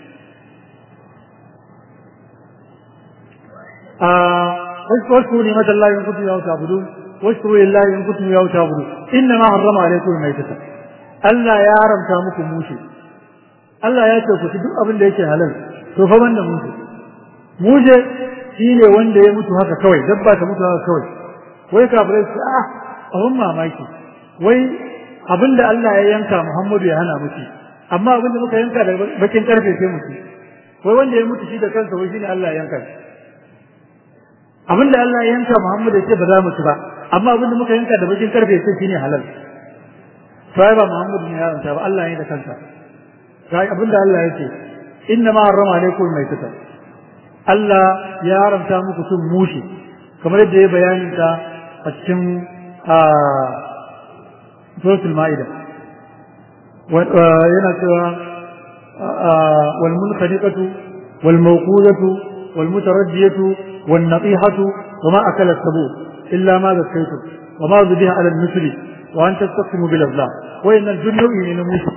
[SPEAKER 2] a واشكروا نعمة الله إن كنتم إياه تعبدون واشكروا لله إن كنتم إياه تعبدون إنما حرم عليكم الميتة Allah ya haramta muku mushe Allah ya ce ku ci duk abin da yake halal to fa banda mushe mushe shine wanda ya mutu haka kawai dabba ta mutu haka kawai wai kafirai su a abin mamaki wai abin da Allah ya yanka Muhammadu ya hana muci amma abin da muka yanka da bakin karfe sai mutu wai wanda ya mutu shi da kansa wai shine Allah ya yanka shi abin da Allah ya yanka Muhammadu ya ce ba za mu ci ba amma abin da muka yanka da bakin karfe sai shine halal sai ba Muhammadu ne ya yanka ba Allah ne da kansa sai abin da Allah ya ce inna ma harrama alaikum maitata Allah ya haramta muku cin mushi kamar yadda ya bayanin ta a cikin suratul ma'ida yana cewa wal munkhaniqatu wal mawqudatu wal mutaraddiyatu wan natihatu wama akala sabu illa ma zakaytu wama zubiha ala al-misri wa an tastaqsimu bil azlam wa inna al-junnu ne na mushi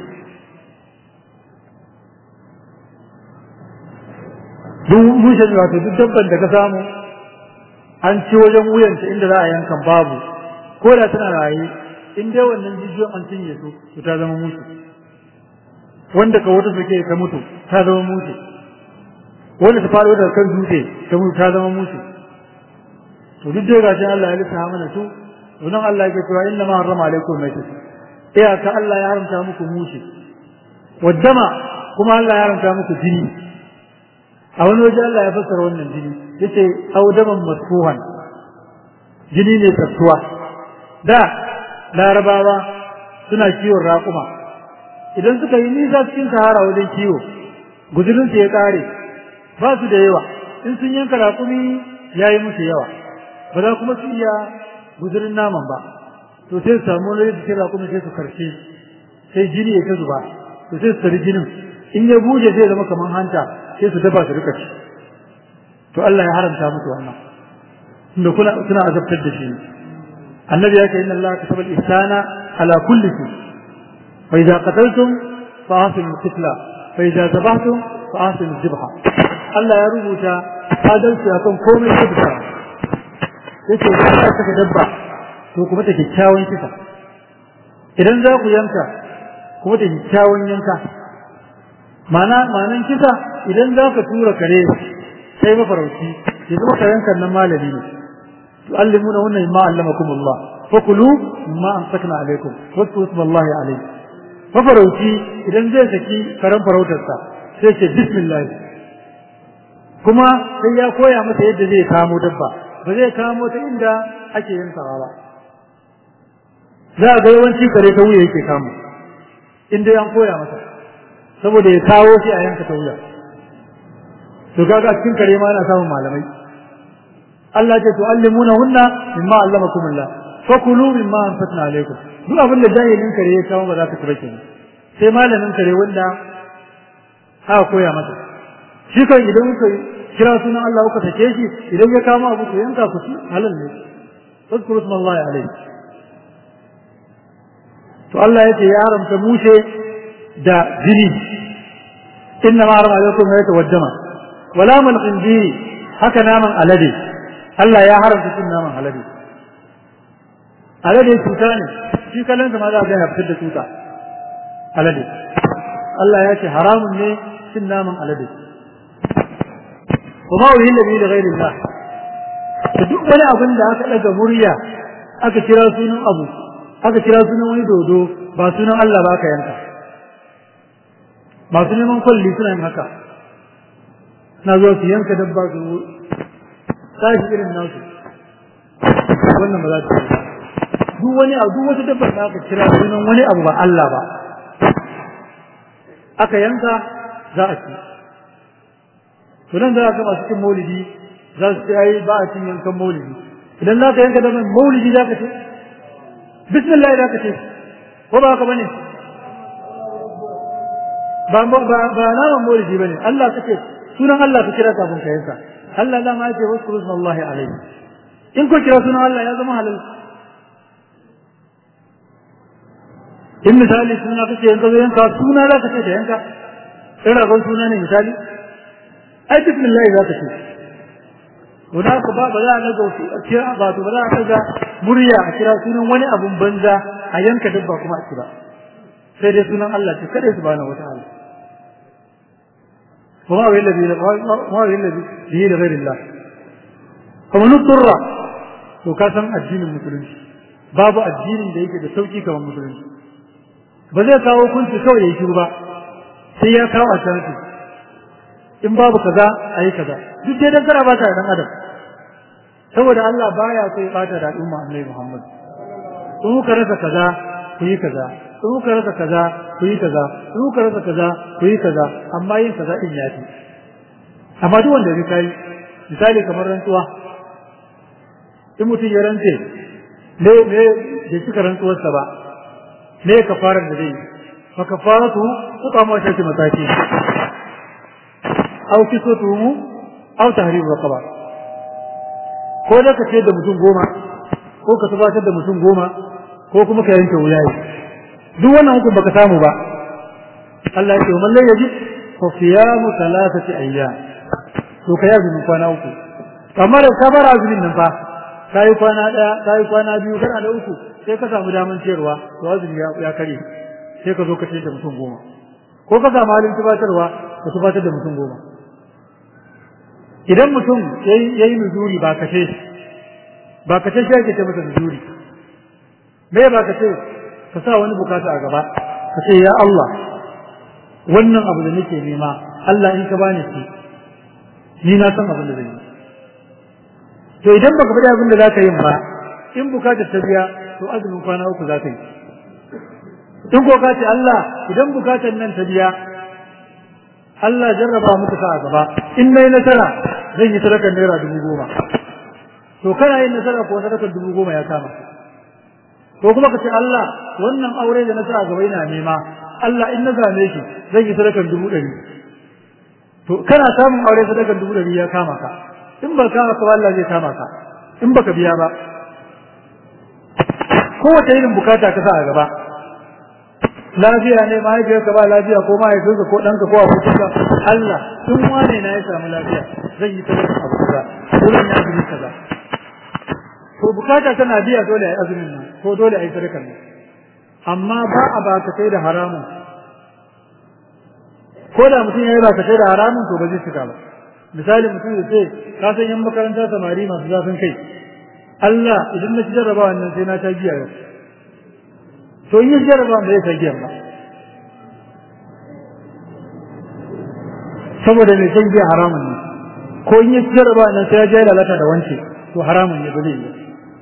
[SPEAKER 2] duk mushen wato duk dabban da ka samu an ci wajen wuyanta inda za a yankan babu ko da tana raye in dai wannan jijiyoyin an cinye su to ta zama mutu wanda ka wata suke ta mutu ta zama mutu wanda ta faɗo daga kan dutse ta mutu ta zama mutu to duk dai gashin Allah ya lissafa mana su wannan Allah yake cewa inna ma harrama alaikum maitat iya ka Allah ya haramta muku mushi waddama kuma Allah ya haramta muku jini a wani waje Allah ya fassara wannan jini yace audaman masfuhan jini ne tattuwa da larabawa suna kiwon raƙuma idan suka yi nisa cikin sahara wajen kiwo guzurinsu ya ƙare ba su da yawa in sun yanka raƙumi ya yi musu yawa ba za kuma su iya guzurin naman ba to sai su samu wani da raƙumi sai su karshe sai jini ya ta zuba to sai su tari jinin in ya buje zai zama kamar hanta sai su dafa su rika ci to Allah ya haramta musu wannan tunda kuna suna azabtar da shi annabi ya ce inna Allah kataba al-ihsana ala kulli shay fa idza qataltum fa ahsinu al-qitla fa idza zabahtum fa ahsinu al-zibha Allah ya rubuta adalci akan komai da bisa yace idan ka saka dabba to kuma ta kyakkyawan kisa idan za ku yanka kuma ta kyakkyawan yanka mana manan kisa idan za ka tura kare sai mafarauci ya zama karenkan nan malami ne tu'allimuna wannan ma allamakum Allah fakulu ma amsakna alaikum wasu ismallahi alaihi mafarauci idan zai saki karen farautarsa sai ce bismillah kuma sai ya koya masa yadda zai kamo dabba ba zai kamo ta inda ake yankawa ba za a ga yawanci kare ta wuya yake kamo inda an koya masa saboda ya kawo shi a yanka ta wuya to kaga cikin kare ma ana samun malamai Allah ce tu'allimuna hunna mimma allamakum Allah fakulu mimma anfatna alaikum duk abin da jahilin kare ya kawo ba za ka ci ba kenan sai malamin kare wanda aka koya masa shi kan idan kuka kira sunan Allah kuka sake shi idan ya kama abu ku yanka ku ci halal ne fadkuru smallahi alaihi to Allah ya ce ya haramta mushe da jini inna ma harama alaikum ya tawaddama wala mal khinziri haka naman alade Allah ya haramta cin naman alade alade cuta ne shi kallon ma za a ga fitar da cuta alade Allah ya ce haramun ne cin naman alade kuma wuhin da da gairin Allah da duk wani abin da aka daga murya aka kira sunan abu aka kira sunan wani dodo ba sunan Allah ba ka yanka masu neman kwalli suna yin haka na zuwa su yanka dabba su tashi irin nasu wannan ba za su duk wani abu duk wata dabba da aka kira sunan wani abu ba Allah ba aka yanka za a ci to nan za ka masu cin maulidi za su ce ai ba a cin yankan maulidi idan za ka yanka dabban maulidi za ka ce bismillah za ka ce ko ba haka bane ba ba ba naman maulidi bane Allah kace sunan Allah ka kira kafin ka yanka Allah da ma yace waskuru smallahi alaihi in ko kira sunan Allah ya zama halal in misali suna kace yanka zai yanka suna za ka ce da yanka in ragon suna ne misali ai bismillah za ka ce to da ka ba ba za a ga kira ba to ba za a ga murya a kira sunan wani abun banza a yanka dabba kuma a kira sai dai sunan Allah ce kada subhanahu wataala وما هو الذي ما هو الذي به لغير الله فمن اضطر to ka san addinin musulunci babu addinin da yake da sauki kamar musulunci ba zai kawo kunci kawai ya shiru ba sai ya kawo ashanti in babu kaza a yi kaza duk dai dan kara bata dan adam saboda Allah baya so ya bata da al'umma Annabi Muhammad in kuka rasa kaza ku yi kaza in kuka rasa kaza ku yi kaza in kuka rasa kaza ku yi kaza amma yin kaza din ya fi amma duk wanda ya kai misali kamar rantsuwa in mutum ya rantse ne ne da cika rantsuwarsa ba me kafarar da zai fa kafaratu kuka ma shi mataki aw kisatuhu aw tahrir raqaba ko da ka ce da mutum goma ko ka tabbatar da mutum goma ko kuma ka yanke wuyayi duk wannan hukun baka samu ba Allah ya ce man la yaji fa siyamu thalathati ayyam to kai azumin kwana uku amma da ka bar azumin nan fa kai kwana daya kai kwana biyu kana da uku sai ka samu daman ciyarwa to azumi ya kare sai ka zo ka ce da mutum goma ko ka samu halin tubatarwa ka tubatar da mutum goma idan mutum yayi nuzuri ba kace ba kace shi ake ce masa nuzuri me ba kace ka sa wani bukata a gaba ka ce ya Allah wannan abu da nake nema Allah in ka bani shi ni na san abin da zai yi to idan baka faɗi abin da za ka yi ba in bukatar ta biya to azumin kwana uku za ka yi in ko ka ce Allah idan bukatar nan ta biya Allah jarraba muku sa a gaba in nayi nasara zan yi sadakar naira dubu goma to kana yin nasara ko sadakar dubu goma ya kama to kuma ka ce Allah wannan aure da nasara gaba ina nema Allah in na same shi zan yi sadakar dubu ɗari to kana samun aure sadakar dubu ɗari ya kama ka in ba kama ka Allah zai kama ka in baka biya ba kowace irin bukata ka sa a gaba lafiya ne mahaifiyarka ba lafiya ko mahaifinka ko ɗanka ko abokinka Allah in wane na ya samu lafiya zan yi sadaka abu kaza ko zan yi azumi kaza to bukata tana biya dole a yi azumin nan ko dole a yi sadakar nan amma ba a ba ka kai da haramun ko da mutum ya yi ba ka kai da haramun to ba zai cika ba misali mutum ya ce ka san yan makaranta samari masu zafin kai Allah idan na ci jarrabawa nan sai na ta giya yau to in yi jarrabawa ba zai ta giya ba saboda mai san giya haramun ne ko in yi jarrabawa nan sai ya je lalata da wance to haramun ne ba zai yi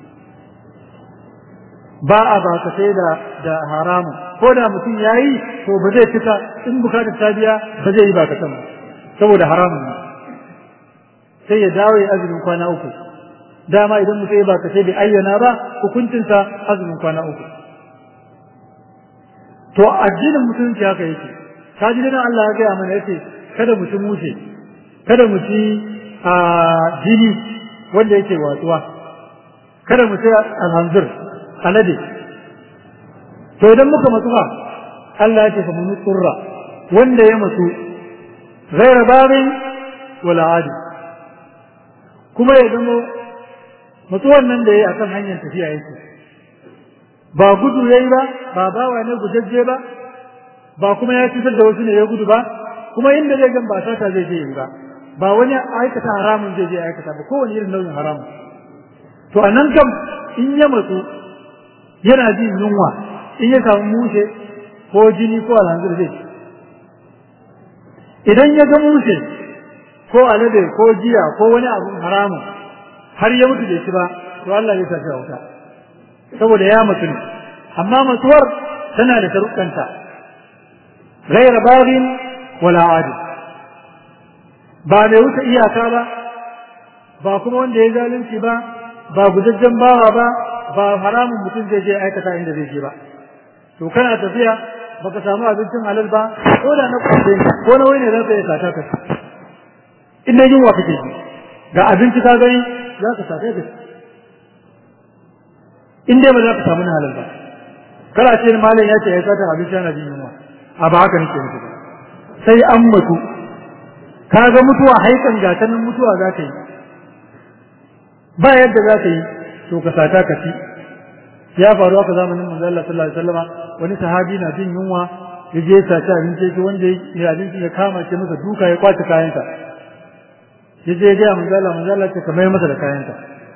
[SPEAKER 2] ba a ba ka sai da da haramun ko da mutum ya yi to ba zai fita in bukatar ta biya ba zai yi ba ka sama saboda haramun ne sai ya dawo ya azumin kwana uku dama idan mutum ya ba ka sai bai ayyana ba hukuncinsa azumin kwana uku to addinin musulunci haka yake ka ji nan Allah ya gaya mana yace kada mu ci mushe kada mu ci a jini wanda yake watsuwa kada mu ci alhanzir alade to idan muka matsu ba Allah ya ce fa mun tsurra wanda ya matsu ghaira babin wala adi kuma ya zama mutuwan nan da ya yi a kan hanyar tafiya yake ba gudu ya yi ba ba bawa ne gujajje ba ba kuma ya cutar da wasu ne ya gudu ba kuma inda zai gan ba sata zai je yi ba ba wani aikata haramun zai je aikata ba kowane irin nau'in haramun to a nan kam in ya matsu yana jin yunwa in ya samu mushe ko jini ko alhanzir zai idan ya ga mushe ko alade ko jiya ko wani abun haramun har ya mutu bai ci ba to Allah zai sa shi a wuta saboda ya mutu ne amma mutuwar tana da sharuɗanta ghaira baghin wala adi ba mai wuce iyaka ba ba kuma wanda ya zalunci ba ba gujajjen bawa ba ba haramun mutum zai je aikata inda zai je ba to kana tafiya baka samu abincin halal ba ko da na kwace ko na wani ne za ka yi sata ka in dai yunwa kake ji ga abinci ka gani za ka sata ka in dai ba za ka samu na halal ba kana ce malam ya ce ya sata abinci yana jin yunwa a ba haka nake nufi sai an mutu ka ga mutuwa haikan gatanin mutuwa za ka yi ba yadda za ka yi to ka sata ka ci ya faru haka zamanin manzo Allah sallallahu alaihi wasallam wani sahabi na jin yunwa ya je sace abinci shi wanda ya abinci ya kama ce masa duka ya kwace kayansa ya je ya manzo Allah manzo Allah ce kamar masa da kayansa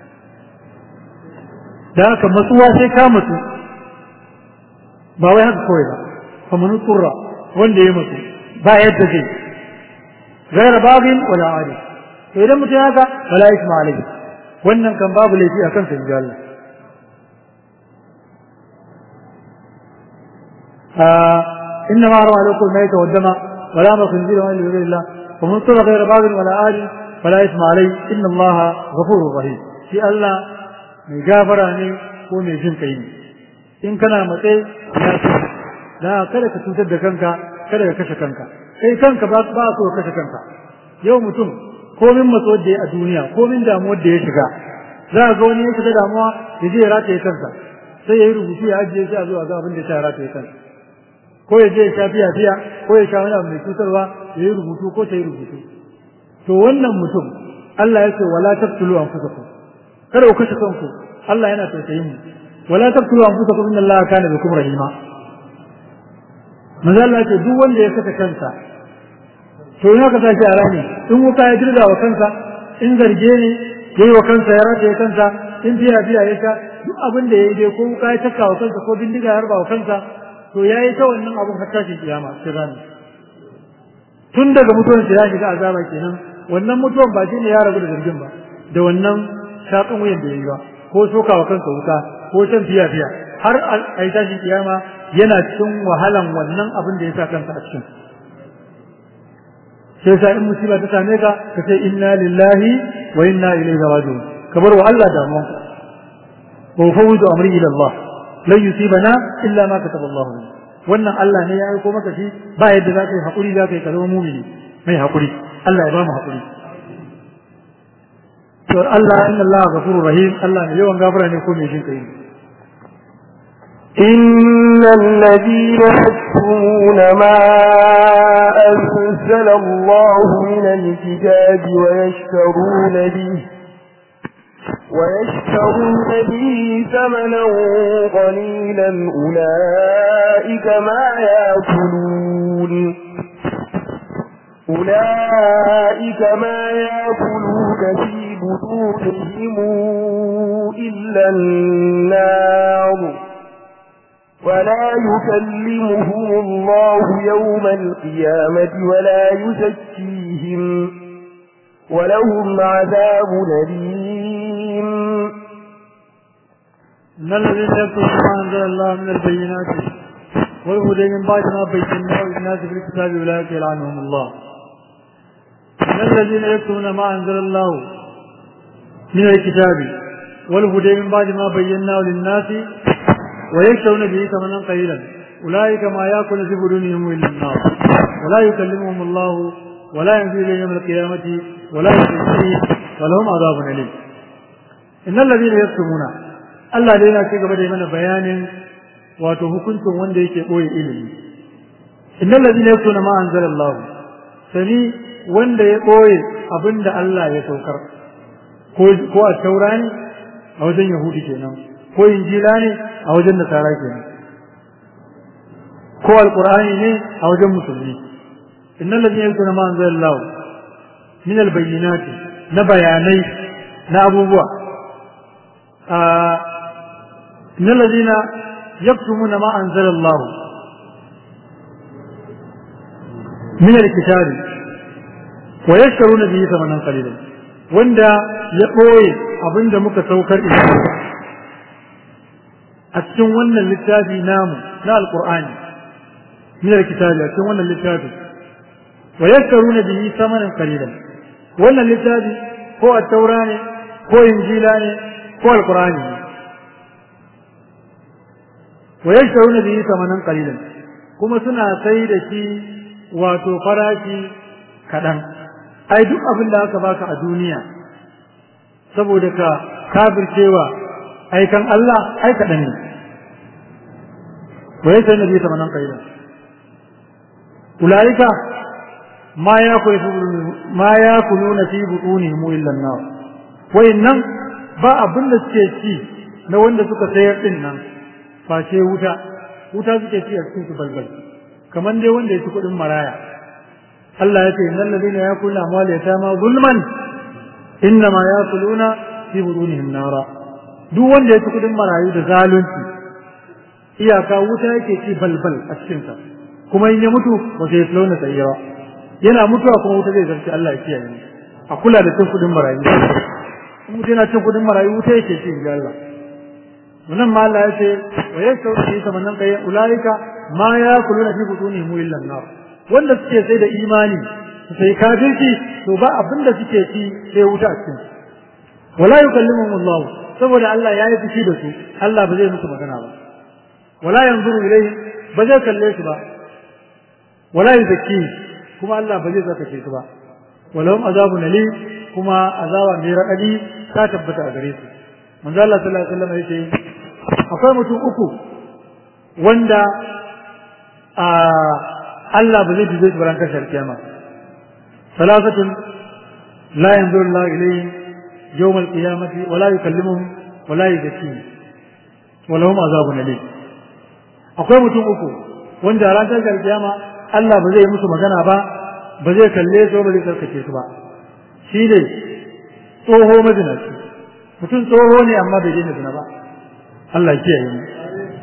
[SPEAKER 2] da haka matsuwa sai ka matsu ba wai haka kawai ba kamar turra wanda ya matsu ba yadda zai gaira babin wala adi to idan mutum haka wala isma alaihi wannan kan babu laifi akan sa inji Allah إنما حرم عليكم الميت والدم ولا ما خنزير وإلا بغير الله ومن اضطر غير باغ ولا آل فلا إثم عليه إن الله غفور رحيم في الله mai gafara ne ko mai jin kai ne in kana matsayi ya ce da kada ka cutar da kanka kada ka kashe kanka kai kanka ba ba so ka kashe kanka yau mutum komin matso da a duniya komin damuwar da ya shiga za ga wani ya shiga damuwa ya je ya rataye kansa sai ya yi rubutu ya ajiye shi a zuwa ga abin da ya rataye kansa ko ya je ya sha fiya fiya ko ya sha wani abu mai cutarwa ya yi rubutu ko ta yi rubutu to wannan mutum Allah ya ce wala taqtulu anfusakum kada ku kashe kanku Allah yana tausayin mu wala taqtulu anfusakum inna Allaha kana bikum rahima manzo Allah ce duk wanda ya saka kansa to in aka tashi a rani in wuka ya dirga wa kansa in zarge ne yayi wa kansa ya rataye kansa in fiya fiya ya sha duk abin da yayi dai ko wuka ya taka wa kansa ko bindiga ya harba wa kansa to yayi ta wannan abun har tashin kiyama sai rani tun daga mutuwan ya shiga azaba kenan wannan mutuwan ba shine ya rabu da zargin ba da wannan shaƙin wuyan da yayi ba ko soka wa kansa wuka ko shan fiya fiya har a yi tashin kiyama yana cikin wahalan wannan abin da ya sa kansa a cikin sai sa in musiba ta same ka ka ce inna lillahi wa inna ilaihi raji'un ka bar wa Allah damuwan ka wa fawwidu amri ila Allah lan yusibana illa ma kataba Allah lana wannan Allah ne ya aiko maka shi ba yadda za ka yi hakuri za ka yi ka zama mumini mai hakuri Allah ya ba mu hakuri to Allah inna Allah ghafurur rahim Allah ne yawan gafara ne ko mai jin kai
[SPEAKER 1] إن الذين يكتمون ما أنزل الله من الكتاب ويشترون به ويشترون به ثمنا قليلا أولئك ما يأكلون أولئك ما يأكلون في بطونهم إلا النار ولا يكلمهم الله يوم القيامة ولا يزكيهم ولهم عذاب أليم
[SPEAKER 2] إن الذين يكتبون ما أنزل الله من البينات والهدى من بعد ما بيناه للناس في الكتاب أولئك يلعنهم الله إن الذين يكتبون ما أنزل الله من الكتاب والهدى من بعد ما بيناه للناس ويشترون به ثمنا قليلا أولئك ما يأكل في بدونهم إلا النار ولا يكلمهم الله ولا ينزل إليهم يوم القيامة ولا يزكيهم ولهم عذاب أليم إن الذين يكتمون Allah dai yana ci gaba da mana bayanin wato hukuncin wanda yake ɓoye ilimi. Innal ladina yaktuna ma anzalallahu sani wanda ya ɓoye abin da Allah ya saukar ko ko a taura ne a wajen Yahudi kenan ko injila ne a wajen Nasara kenan ko alqur'ani ne a wajen musulmi innal ladina yaktuna ma anzalallahu min albayyinati na bayanai na abubuwa إن الذين يكتمون ما أنزل الله من الكتاب ويشترون به ثمنا قليلا وندا يقوي أبن دمك سوكر إليه أتشن ون للتابي نام لا القرآن من الكتاب أتشن ون للتابي ويشترون به ثمنا قليلا ون للتابي هو التوراني هو إنجيلاني هو القرآن wa yashtaruna bihi thamanan qalilan kuma suna sai da shi wato farashi kadan ai duk abin da aka baka a duniya saboda ka kafircewa aikan Allah ai kadan ne wa yashtaruna bihi thamanan qalilan ulaika ma yakulu ma yakuluna fi butunihim illa an-nar wa innan ba abin da suke ci na wanda suka sayar din nan face wuta wuta suke ci a cikin su balbal kamar dai wanda ya ci kuɗin maraya Allah ya ce innal ladina yakuluna amwal yatama zulman innama yakuluna fi budunihim nara duk wanda ya ci kuɗin marayu da zalunci iyaka wuta yake ci balbal a cikin sa kuma in ya mutu ba sai launa tsayyara yana mutuwa kuma wuta zai zarci Allah ya kiyaye a kula da cin kuɗin marayu in mutum yana cin kuɗin marayu wuta yake ci ga Allah wannan ma Allah ya ce wa yashau fi samanan kai ulaika ma yakuluna fi butunihim illa an-nar wanda suke sai da imani sai kafirci to ba abin da suke ci sai wuta a cikin wala yukallimuhum Allah saboda Allah ya yi fushi da su Allah ba zai musu magana ba wala yanzuru ilayhi ba zai kalle su ba wala yuzakki kuma Allah ba zai zaka su ba walahum azabun alim kuma azaba mai raɗaɗi ta tabbata a gare su manzo Allah sallallahu alaihi wasallam yace akwai mutum uku wanda a Allah ba zai dube su baran kashar kiyama salasatun la yanzuru Allah ilayhim yawm al-qiyamati wa la yukallimuhum wa la yuzakkihim wa lahum azabun alim akwai mutum uku wanda ran kashar kiyama Allah ba zai musu magana ba ba zai kalle su ba zai karkace su ba shi ne tsoho mazinaci mutum tsoho ne amma bai daina zina ba Allah ya kiyaye mu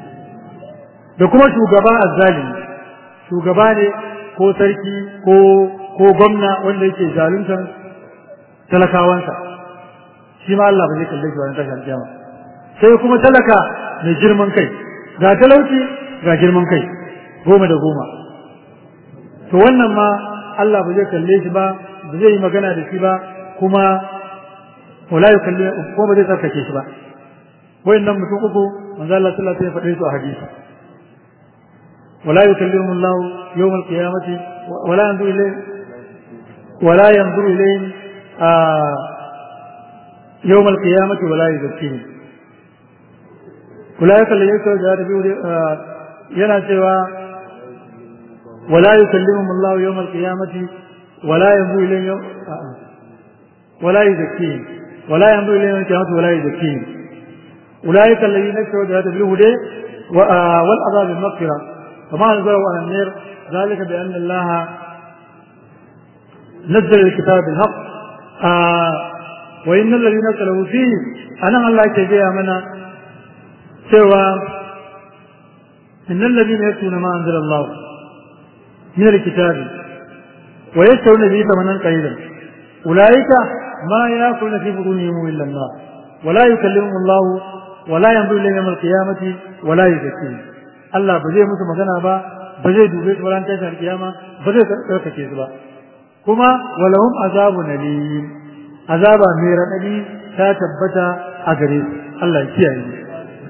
[SPEAKER 2] da kuma shugaba azzalimi shugaba ne ko sarki ko ko gwamna wanda yake zaluntar talakawansa shi ma Allah ba zai kalle shi wannan tashin kiyama sai kuma talaka mai girman kai ga talauci ga girman kai goma da goma to wannan ma Allah ba zai kalle shi ba ba zai yi magana da shi ba kuma wala ya kalle ko ba zai tsarkake shi ba wayannan mutum uku manzo Allah sallallahu alaihi wasallam ya faɗe su a hadisi wala yukallimu Allah yawm al-qiyamati wala yanzuru ilayhi wala yanzuru ilayhi يوم القيامة ولا يزكيهم أولئك الذين يكفرون yana cewa wala yukallimuhum Allah yawm al-qiyamati wala yanzu ilayhim wala yuzakkihim wala yanzu ilayhim al-qiyamati wala yuzakkihim ulaika alladhina ishtaraw bil huda wal adab bil maghfira kama anzalu ala an-nar ذلك بأن الله نزل الكتاب بالحق وإن الذين اختلفوا فيه أنا الله كجاء منا سوى إن الذين يكتبون ما أنزل الله من الكتاب ويشترون به ثمنا قليلا أولئك ما يأكلون في بطونهم إلا النار ولا يكلمهم الله ولا ينظر إليهم يوم القيامة ولا يزكيهم Allah ba zai musu magana ba ba zai dube su ran tashin kiyama ba zai tsarkake su ba kuma walahum azabun alim azaba mai raɗaɗi ta tabbata a gare su Allah ya kiyaye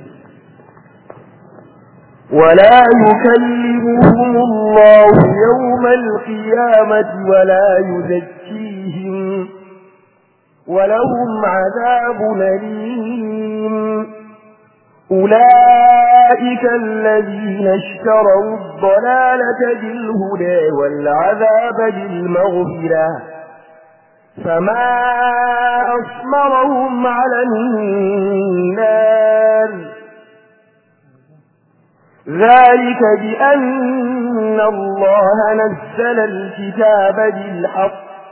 [SPEAKER 1] ولا يكلمهم الله يوم القيامة ولا يزكيهم ولهم عذاب أليم أولئك الذين اشتروا الضلالة بالهدى والعذاب بالمغفرة فما أصبرهم على النار ذلك بأن الله نزل الكتاب بالحق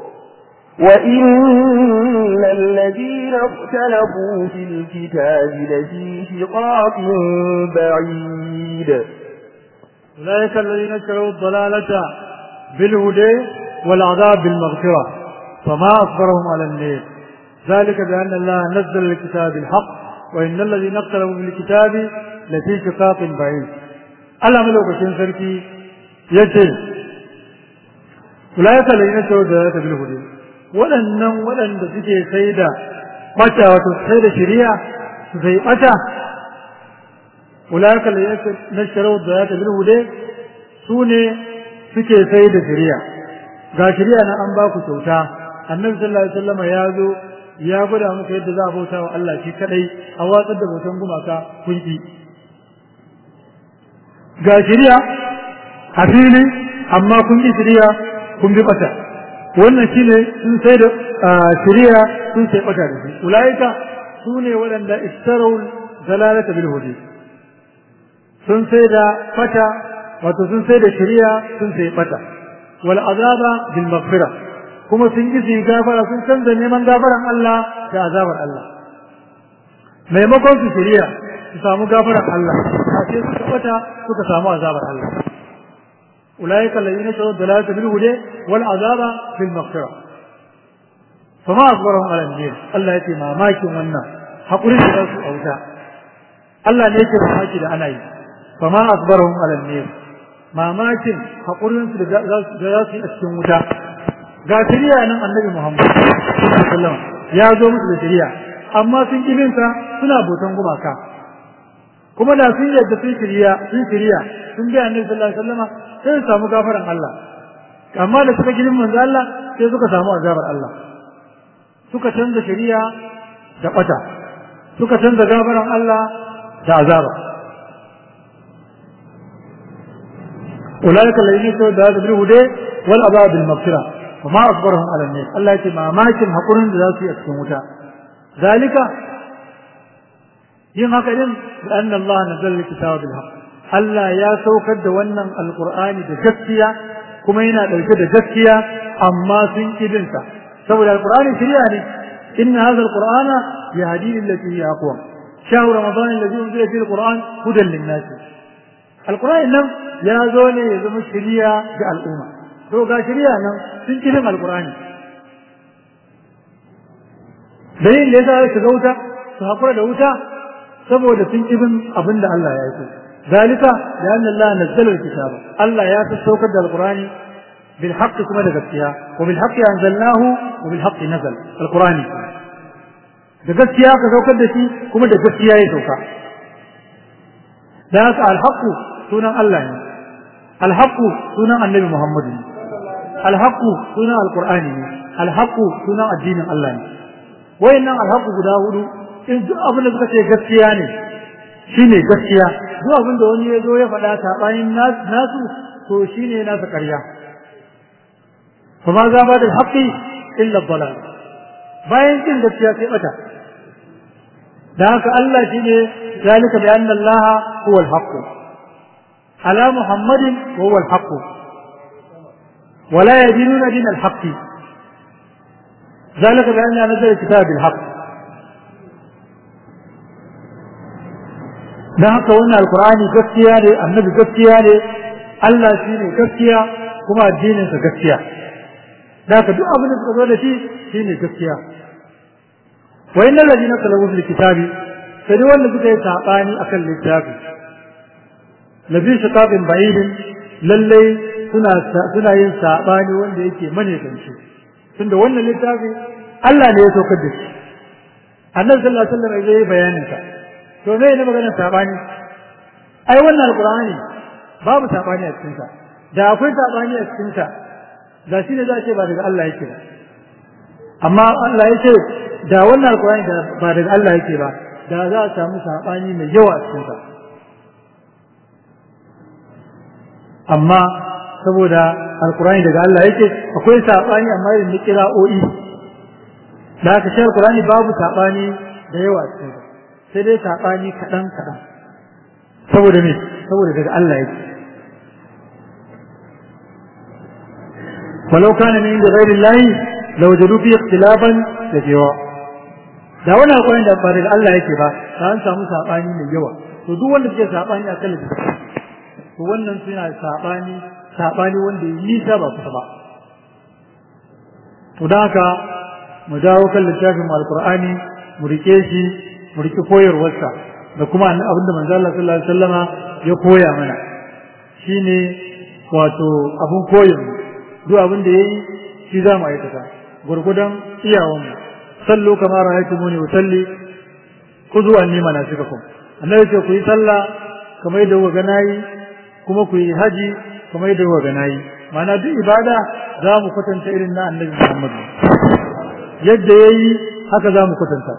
[SPEAKER 1] وإن الذين اختلفوا في الكتاب لفي شقاق بعيد
[SPEAKER 2] أولئك الذين اشتروا الضلالة بالهدى والعذاب بالمغفرة فما أصبرهم على النار ذلك بأن الله نزل الكتاب بالحق وإن الذين اختلفوا في الكتاب لفي شقاق بعيد Allah malaukakin sarki ya ce, Ulayaka da yana cewa da ta bilhudu, waɗannan waɗanda suke sai da ɓata wato sai da shiriya su sai ɓata, Ulayaka da yana cewa da ta bilhudu su ne suke sai da shiriya. Ga shiriya na an ba ku kyauta, annabi sallallahu alaihi wasallam ya zo ya gwada muku yadda za a bauta wa Allah shi kadai a watsar da bautan gumaka kun ki. ga shirya a fili amma kun ki shirya kun bi bata wannan shine sun sai da shirya sun sai bata da shi ulaika su ne waɗanda istarau dalalata bil hudi sun sai da bata wato sun sai da shirya sun sai bata wal azaba bil maghfira kuma sun ki su gafara sun canza neman gafaran Allah da azabar Allah maimakon su shirya su samu gafaran Allah a ce suka bata suka samu azabar Allah ulaika alladhina shawu dalalata bil huda wal azaba bil maghfira fama asbarahum ala an Allah yake mamakin wannan hakurin da su auta Allah ne yake mamaki da ana yi fama asbarahum ala an mamakin hakurin su da za su yi a cikin wuta ga shari'a nan annabi Muhammad sallallahu alaihi wasallam ya zo musu da shari'a amma sun kibinsa suna botan gumaka kuma da sun yadda sun shirya sun shirya sun bi annabi sallallahu alaihi wasallam sai su samu gafaran Allah amma da suka girin manzo Allah sai suka samu azabar Allah suka canza shari'a da bata suka canza gafaran Allah da azaba أولئك الذين يسووا هذا بالهدى والعذاب بالمغفرة وما أصبرهم على الناس الله يتي ما ماكن حقرن ذاتي أكسموتا ذلك yin haka din da anna Allah nazala al-kitaba bil haqq Allah ya saukar da wannan alqur'ani da gaskiya kuma yana dauke da gaskiya amma sun kidin sa saboda alqur'ani shari'a ne inna hadha alqur'ana yahdi lillati hiya aqwa shahru ramadan alladhi unzila fihi alqur'an hudan lin-nas alqur'ani nan ya zo ne ya zama shari'a ga al'umma to ga shari'a nan sun kidin alqur'ani dalilin da yasa su ga wuta su hakura da wuta saboda sun ibin abin da Allah ya yi zalika da anna Allah nazzala alkitaba Allah ya saukar da alqur'ani bil haqqi kuma da gaskiya wa bil haqqi anzalnahu wa bil haqqi nazal alqur'ani da gaskiya ka saukar da shi kuma da gaskiya ya sauka da haka alhaqqu sunan Allah ne alhaqqu sunan annabi Muhammad ne alhaqqu sunan alqur'ani ne alhaqqu sunan addinin Allah ne wayannan alhaqqu guda hudu in duk abin da suka ce gaskiya ne shine gaskiya duk abin da wani ya zo ya faɗa saɓanin nasu to shine nasa ƙarya kuma za ba da haƙƙi illa dalal bayan kin gaskiya sai bata da haka Allah shine zalika bi anna Allah huwa al-haqq ala muhammadin wa huwa al-haqq ولا يدينون دين الحق ذلك بأن نزل الكتاب بالحق dan haka wannan alkur'ani gaskiya ne annabi gaskiya ne Allah shi ne gaskiya kuma addininsa gaskiya da haka duk abin da suka zo da shi shi ne gaskiya wa inna ladina talabu fil kitabi sai wanda suka yi sabani akan littafi lafi shiqaqin ba'idin lallai suna suna yin sabani wanda yake mane kanci tunda wannan littafi Allah ne ya saukar da shi annabi sallallahu alaihi wasallam ya yi bayanin sa to me ne maganar sabani ai wannan alqur'ani babu sabani a cikin sa da akwai sabani a cikin sa da shi ne za ce ba daga Allah yake ba amma Allah ya ce da wannan alqur'ani da ba daga Allah yake ba da za a samu sabani mai yawa a cikin sa amma saboda alqur'ani daga Allah yake akwai sabani amma irin na kira'o'i da aka shi alqur'ani babu sabani da yawa a cikin sa sai dai saɓani kaɗan kaɗan saboda me saboda daga Allah yake walau kana min inda ghairi Allah law jadu fi ikhtilafan kathira da wannan alƙawarin da ba daga Allah yake ba da an samu saɓani mai yawa to duk wanda suke saɓani a kan to wannan suna saɓani saɓani wanda ya nisa ba kusa ba to don haka mu dawo kan littafin alƙur'ani mu rike shi mu riƙi koyarwarsa da kuma abin da manzo Allah sallallahu alaihi wasallama ya koya mana shine wato abun koyon duk abin da yayi shi za mu aikata gurgudan iyawan mu sallu kama ra'aytumuni usalli khudhu anni manasikakum annabi ce ku yi sallah kamar yadda kuka ga nayi kuma ku yi haji kamar yadda kuka ga nayi ma'ana duk ibada za mu kwatanta irin na annabi Muhammad yadda yayi haka za mu kwatanta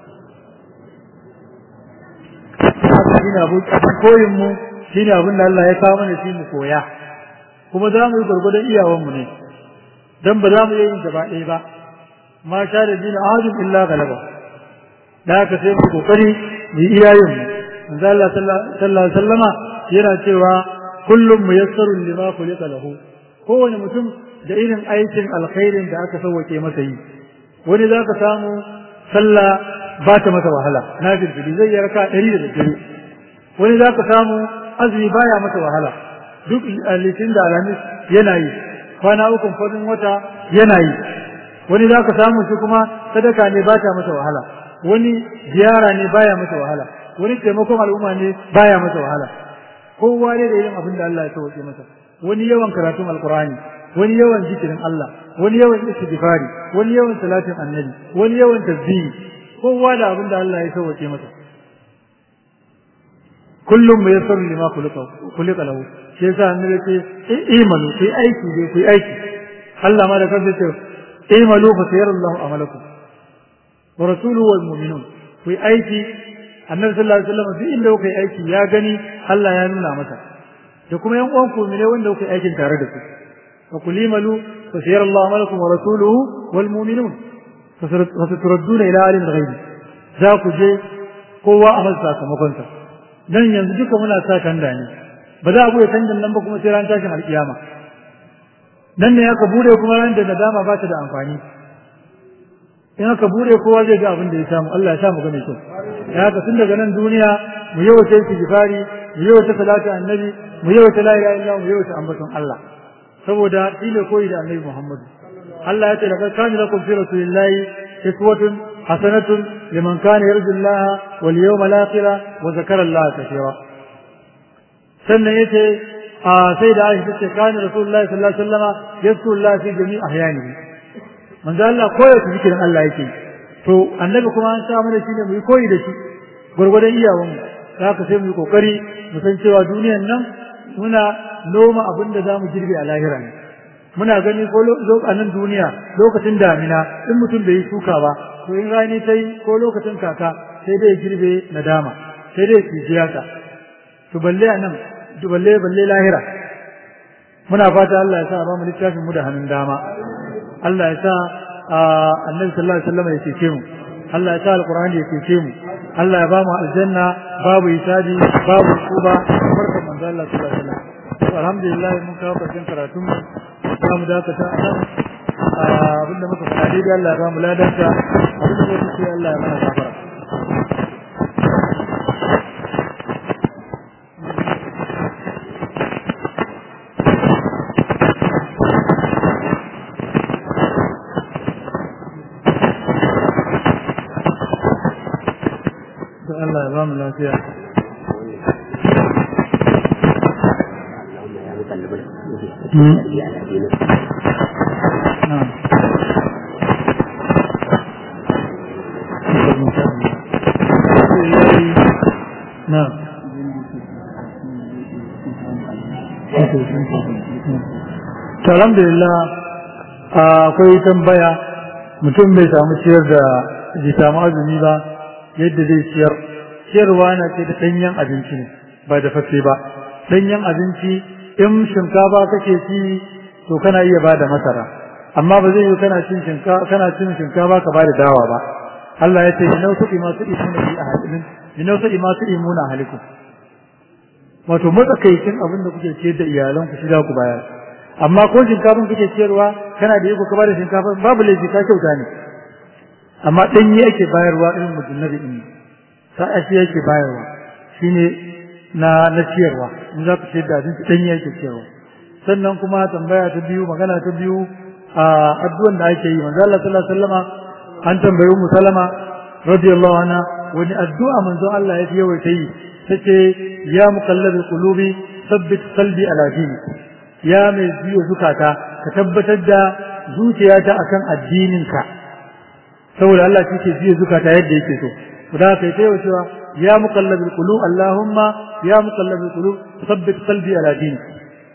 [SPEAKER 2] shine abu koyin mu shine abin da Allah ya kawo mana shi mu koya kuma za mu yi gurgurdan iyawan mu ne dan ba za mu yi gaba ɗaya ba ma sha da dina ahadun illa galaba da haka sai mu kokari mu yi iyayen mu manzo Allah sallallahu alaihi wasallama yana cewa kullum muyassarun lima khuliqa lahu kowane mutum da irin aikin alkhairin da aka sauwake masa yi wani za ka samu sallah ba ta masa wahala na firfiri zai yi raka ɗari da daddare wani za ka samu azumi baya masa wahala duk litin da alhamis yana yi kwana uku farin wata yana yi wani za ka samu shi kuma sadaka ne ba ta masa wahala wani ziyara ne baya masa wahala wani taimakon al'umma ne baya masa wahala kowa ne da irin abin da Allah ya sauke masa wani yawan karatun alkur'ani wani yawan zikirin Allah wani yawan istighfari wani yawan salatin annabi wani yawan tasbihi kowa da abin da Allah ya sauke masa kullum mai yassar lima kulika lahu shi yasa annabi ce imanu ku aiki dai ku aiki Allah ma da kansa ce imanu fa sayarallahu amalakum wa rasuluhu wal mu'minun ku aiki annabi sallallahu alaihi wasallam duk inda kuka yi aiki ya gani Allah ya nuna masa da kuma yan uwan ku ne wanda kuka yi aikin tare da su fa kulimalu fa sayarallahu amalakum wa rasuluhu wal mu'minun fa saturadduna ila alim al-ghaibi za ku je kowa a masa sakamakonsa dan yanzu duka muna sa kanda ne ba za a bude kandan nan ba kuma sai ran tashin alkiyama nan ne aka bude kuma ran da nadama ba ta da amfani in aka bude kowa zai ga abin da ya samu Allah ya sa mu ga mai kyau ya haka tun daga nan duniya mu yawaita istighfari mu yawaita salatu annabi mu yawaita la ilaha illallah mu yawaita ambaton Allah saboda shi ne koyi da annabi Muhammadu Allah ya ce laqad kana lakum fi rasulillahi uswatun hasanatun liman kana yarju Allah wal yawmal akhir wa zakara Allah kathira sannan yace a sai da Aisha ce kana Rasulullahi sallallahu alaihi wasallama yazkuru Allah fi jami' ahyanihi manzo Allah koyo su zikirin Allah yake to annabi kuma an sa mana shine mu yi koyi da shi gurgurdan iyawan mu haka sai mu yi kokari mu san cewa duniyan nan muna noma abin da zamu girbe a lahira ne muna gani ko a nan duniya lokacin damina in mutum bai yi shuka ba to in rani ta yi ko lokacin kaka sai dai girbe nadama sai dai kijiyata to balle a nan to balle balle lahira muna fata Allah ya sa ba mu littafin mu da hannun dama Allah ya sa annabi sallallahu alaihi wasallam ya cece mu Allah ya sa alqur'ani ya cece mu Allah ya ba mu aljanna babu hisabi babu kuba barkan manzo Allah sallallahu alaihi wasallam alhamdulillah mun kawo karshen karatun mu za mu dakata a nan abinda muka faɗa daidai Allah ya ba mu ladanta abinda muka ce Allah ya mana gafara Allah ya ba mu lafiya نعم نعم alhamdulillah akwai tambaya mutum bai samu ciyar da bai samu azumi ba yadda zai ciyar ciyarwa na ce da ɗanyen abinci ne ba da fafe ba ɗanyen abinci in shinkafa kake ci to kana iya ba da masara amma ba zai yi kana cin shinkafa kana cin shinkafa ka ba da dawa ba Allah ya ce inau su ima su imuna bi ahadin inau su ima su imuna ahalikum wato matsakaicin abin da kuke ciyar da iyalan ku shiga ku bayar amma ko shinkafin kuke ciyarwa kana da iko ka ba da shinkafa babu laifi ka kyauta ne amma ɗanye ake bayarwa irin mutum na bi'in sa'a shi yake bayarwa shine na na ciyarwa in za ku ciyar da abinci ɗanye yake ciyarwa sannan kuma tambaya ta biyu magana ta biyu a addu'an da ake yi manzo Allah sallallahu alaihi wasallama an tambayi Ummu Salama radiyallahu anha wani addu'a manzo Allah ya yawaita yi tace ya muqallabi qulubi sabbit qalbi ala dini ya mai biyo zukata ka tabbatar da zuciyata akan addininka saboda Allah shi ke biyo zukata yadda yake so da kai ta cewa ya muqallabi qulub Allahumma ya muqallabi qulub sabbit qalbi ala dini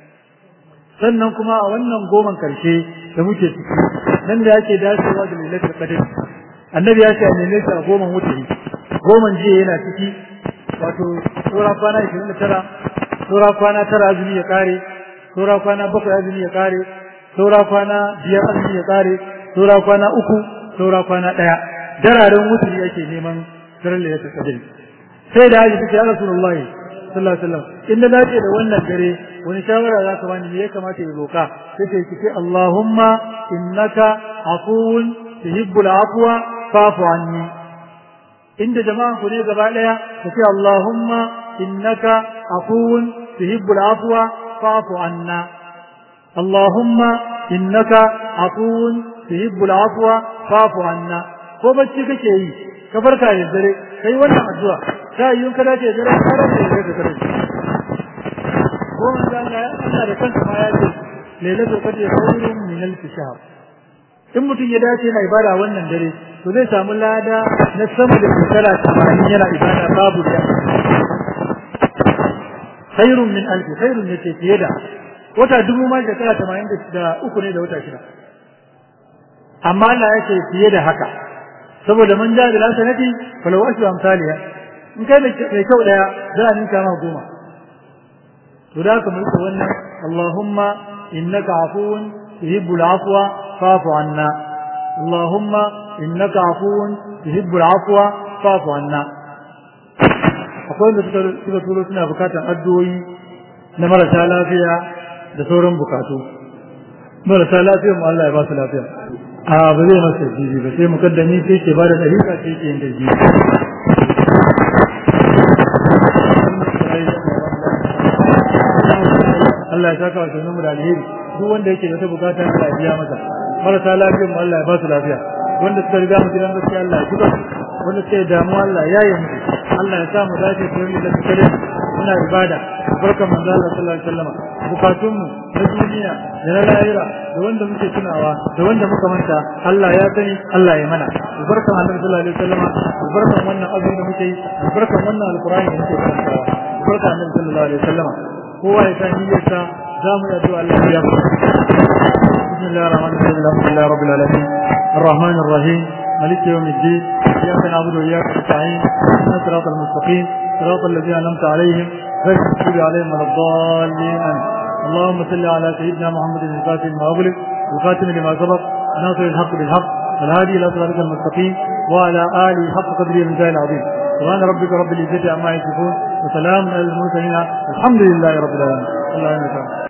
[SPEAKER 2] sannan kuma a wannan goman karshe da muke ciki nan da yake dacewa da lailatul qadr annabi ya ce a neme shi a goman wuturi goman jiya yana ciki wato sura kwana 29 sura kwana tara azumi ya kare sura kwana bakwai azumi ya kare sura kwana biyar azumi ya kare sura kwana uku sura kwana daya dararen wuturi yake neman daren lailatul qadr sai da haji ta ya rasulullahi sallallahu alaihi wasallam in da dace da wannan dare wani shawara za ka bani me ya kamata ya roka sai ce ki Allahumma innaka afuwun tuhibbul afwa fa'fu anni inda jama'a ku ne gaba daya ka ce Allahumma innaka afuwun tuhibbul afwa fa'fu anna Allahumma innaka afuwun tuhibbul afwa fa'fu anna ko bacci kake yi ka farka da dare kai wannan addu'a sai yun ka dace dare ka dace da dare ko manzo Allah Allah da kansa ma ya ce lailatul qadr khairun min alf shahr in mutum ya dace na ibada wannan dare to zai samu lada na sama da shekara 80 yana ibada babu da khairun min alf khairun ne ce fiye da wata dubu ma shekara 80 da uku ne da wata shida amma Allah ya ce fiye da haka saboda man ja da lasanati falau ashu amsaliya in kai mai kyau daya za a ninka ma goma to da ka mulka wannan Allahumma innaka afuwun tuhibbul afwa fa'fu anna Allahumma innaka afuwun tuhibbul afwa fa'fu anna akwai wanda suka suka turo suna bukatan addu'o'i na marasa lafiya da sauran bukatu marasa lafiya mu Allah ya ba su lafiya a ba zai masa jibi ba sai mukaddami sai ke bada dariƙa sai ke yin da jibi Allah ya saka wa sunan mu da alheri duk wanda yake da wata bukata Allah ya biya masa marasa lafiyar mu Allah ya ba su lafiya wanda suka riga mu gidan gaskiya Allah ya jiba wanda suke damuwa Allah ya yi musu Allah ya sa mu dace da wani da suka muna ibada barkan manzo Allah sallallahu alaihi wasallam bukatun mu na duniya da na lahira da wanda muke tunawa da wanda muka manta Allah ya sani Allah ya mana barkan Annabi sallallahu alaihi wasallam barkan wannan azumi da muke yi barkan wannan alqur'ani da muke karantawa barkan Annabi sallallahu alaihi wasallam kowa ya san niyyarsa za mu yi addu'a Allah ya بسم الله الرحمن الرحيم الحمد لله رب العالمين الرحمن الرحيم مالك يوم الدين اياك نعبد واياك نستعين اهدنا الصراط المستقيم صراط الذين انعمت عليهم غير المغضوب عليهم ولا الضالين اللهم صل على سيدنا محمد الفاتح لما اغلق الخاتم لما سبق ناصر الحق بالحق الهادي الى صراط المستقيم وعلى اله حق قدره المجاهد العظيم سبحان ربك رب العزه عما يصفون وسلام على المرسلين الحمد لله رب العالمين الله يمسك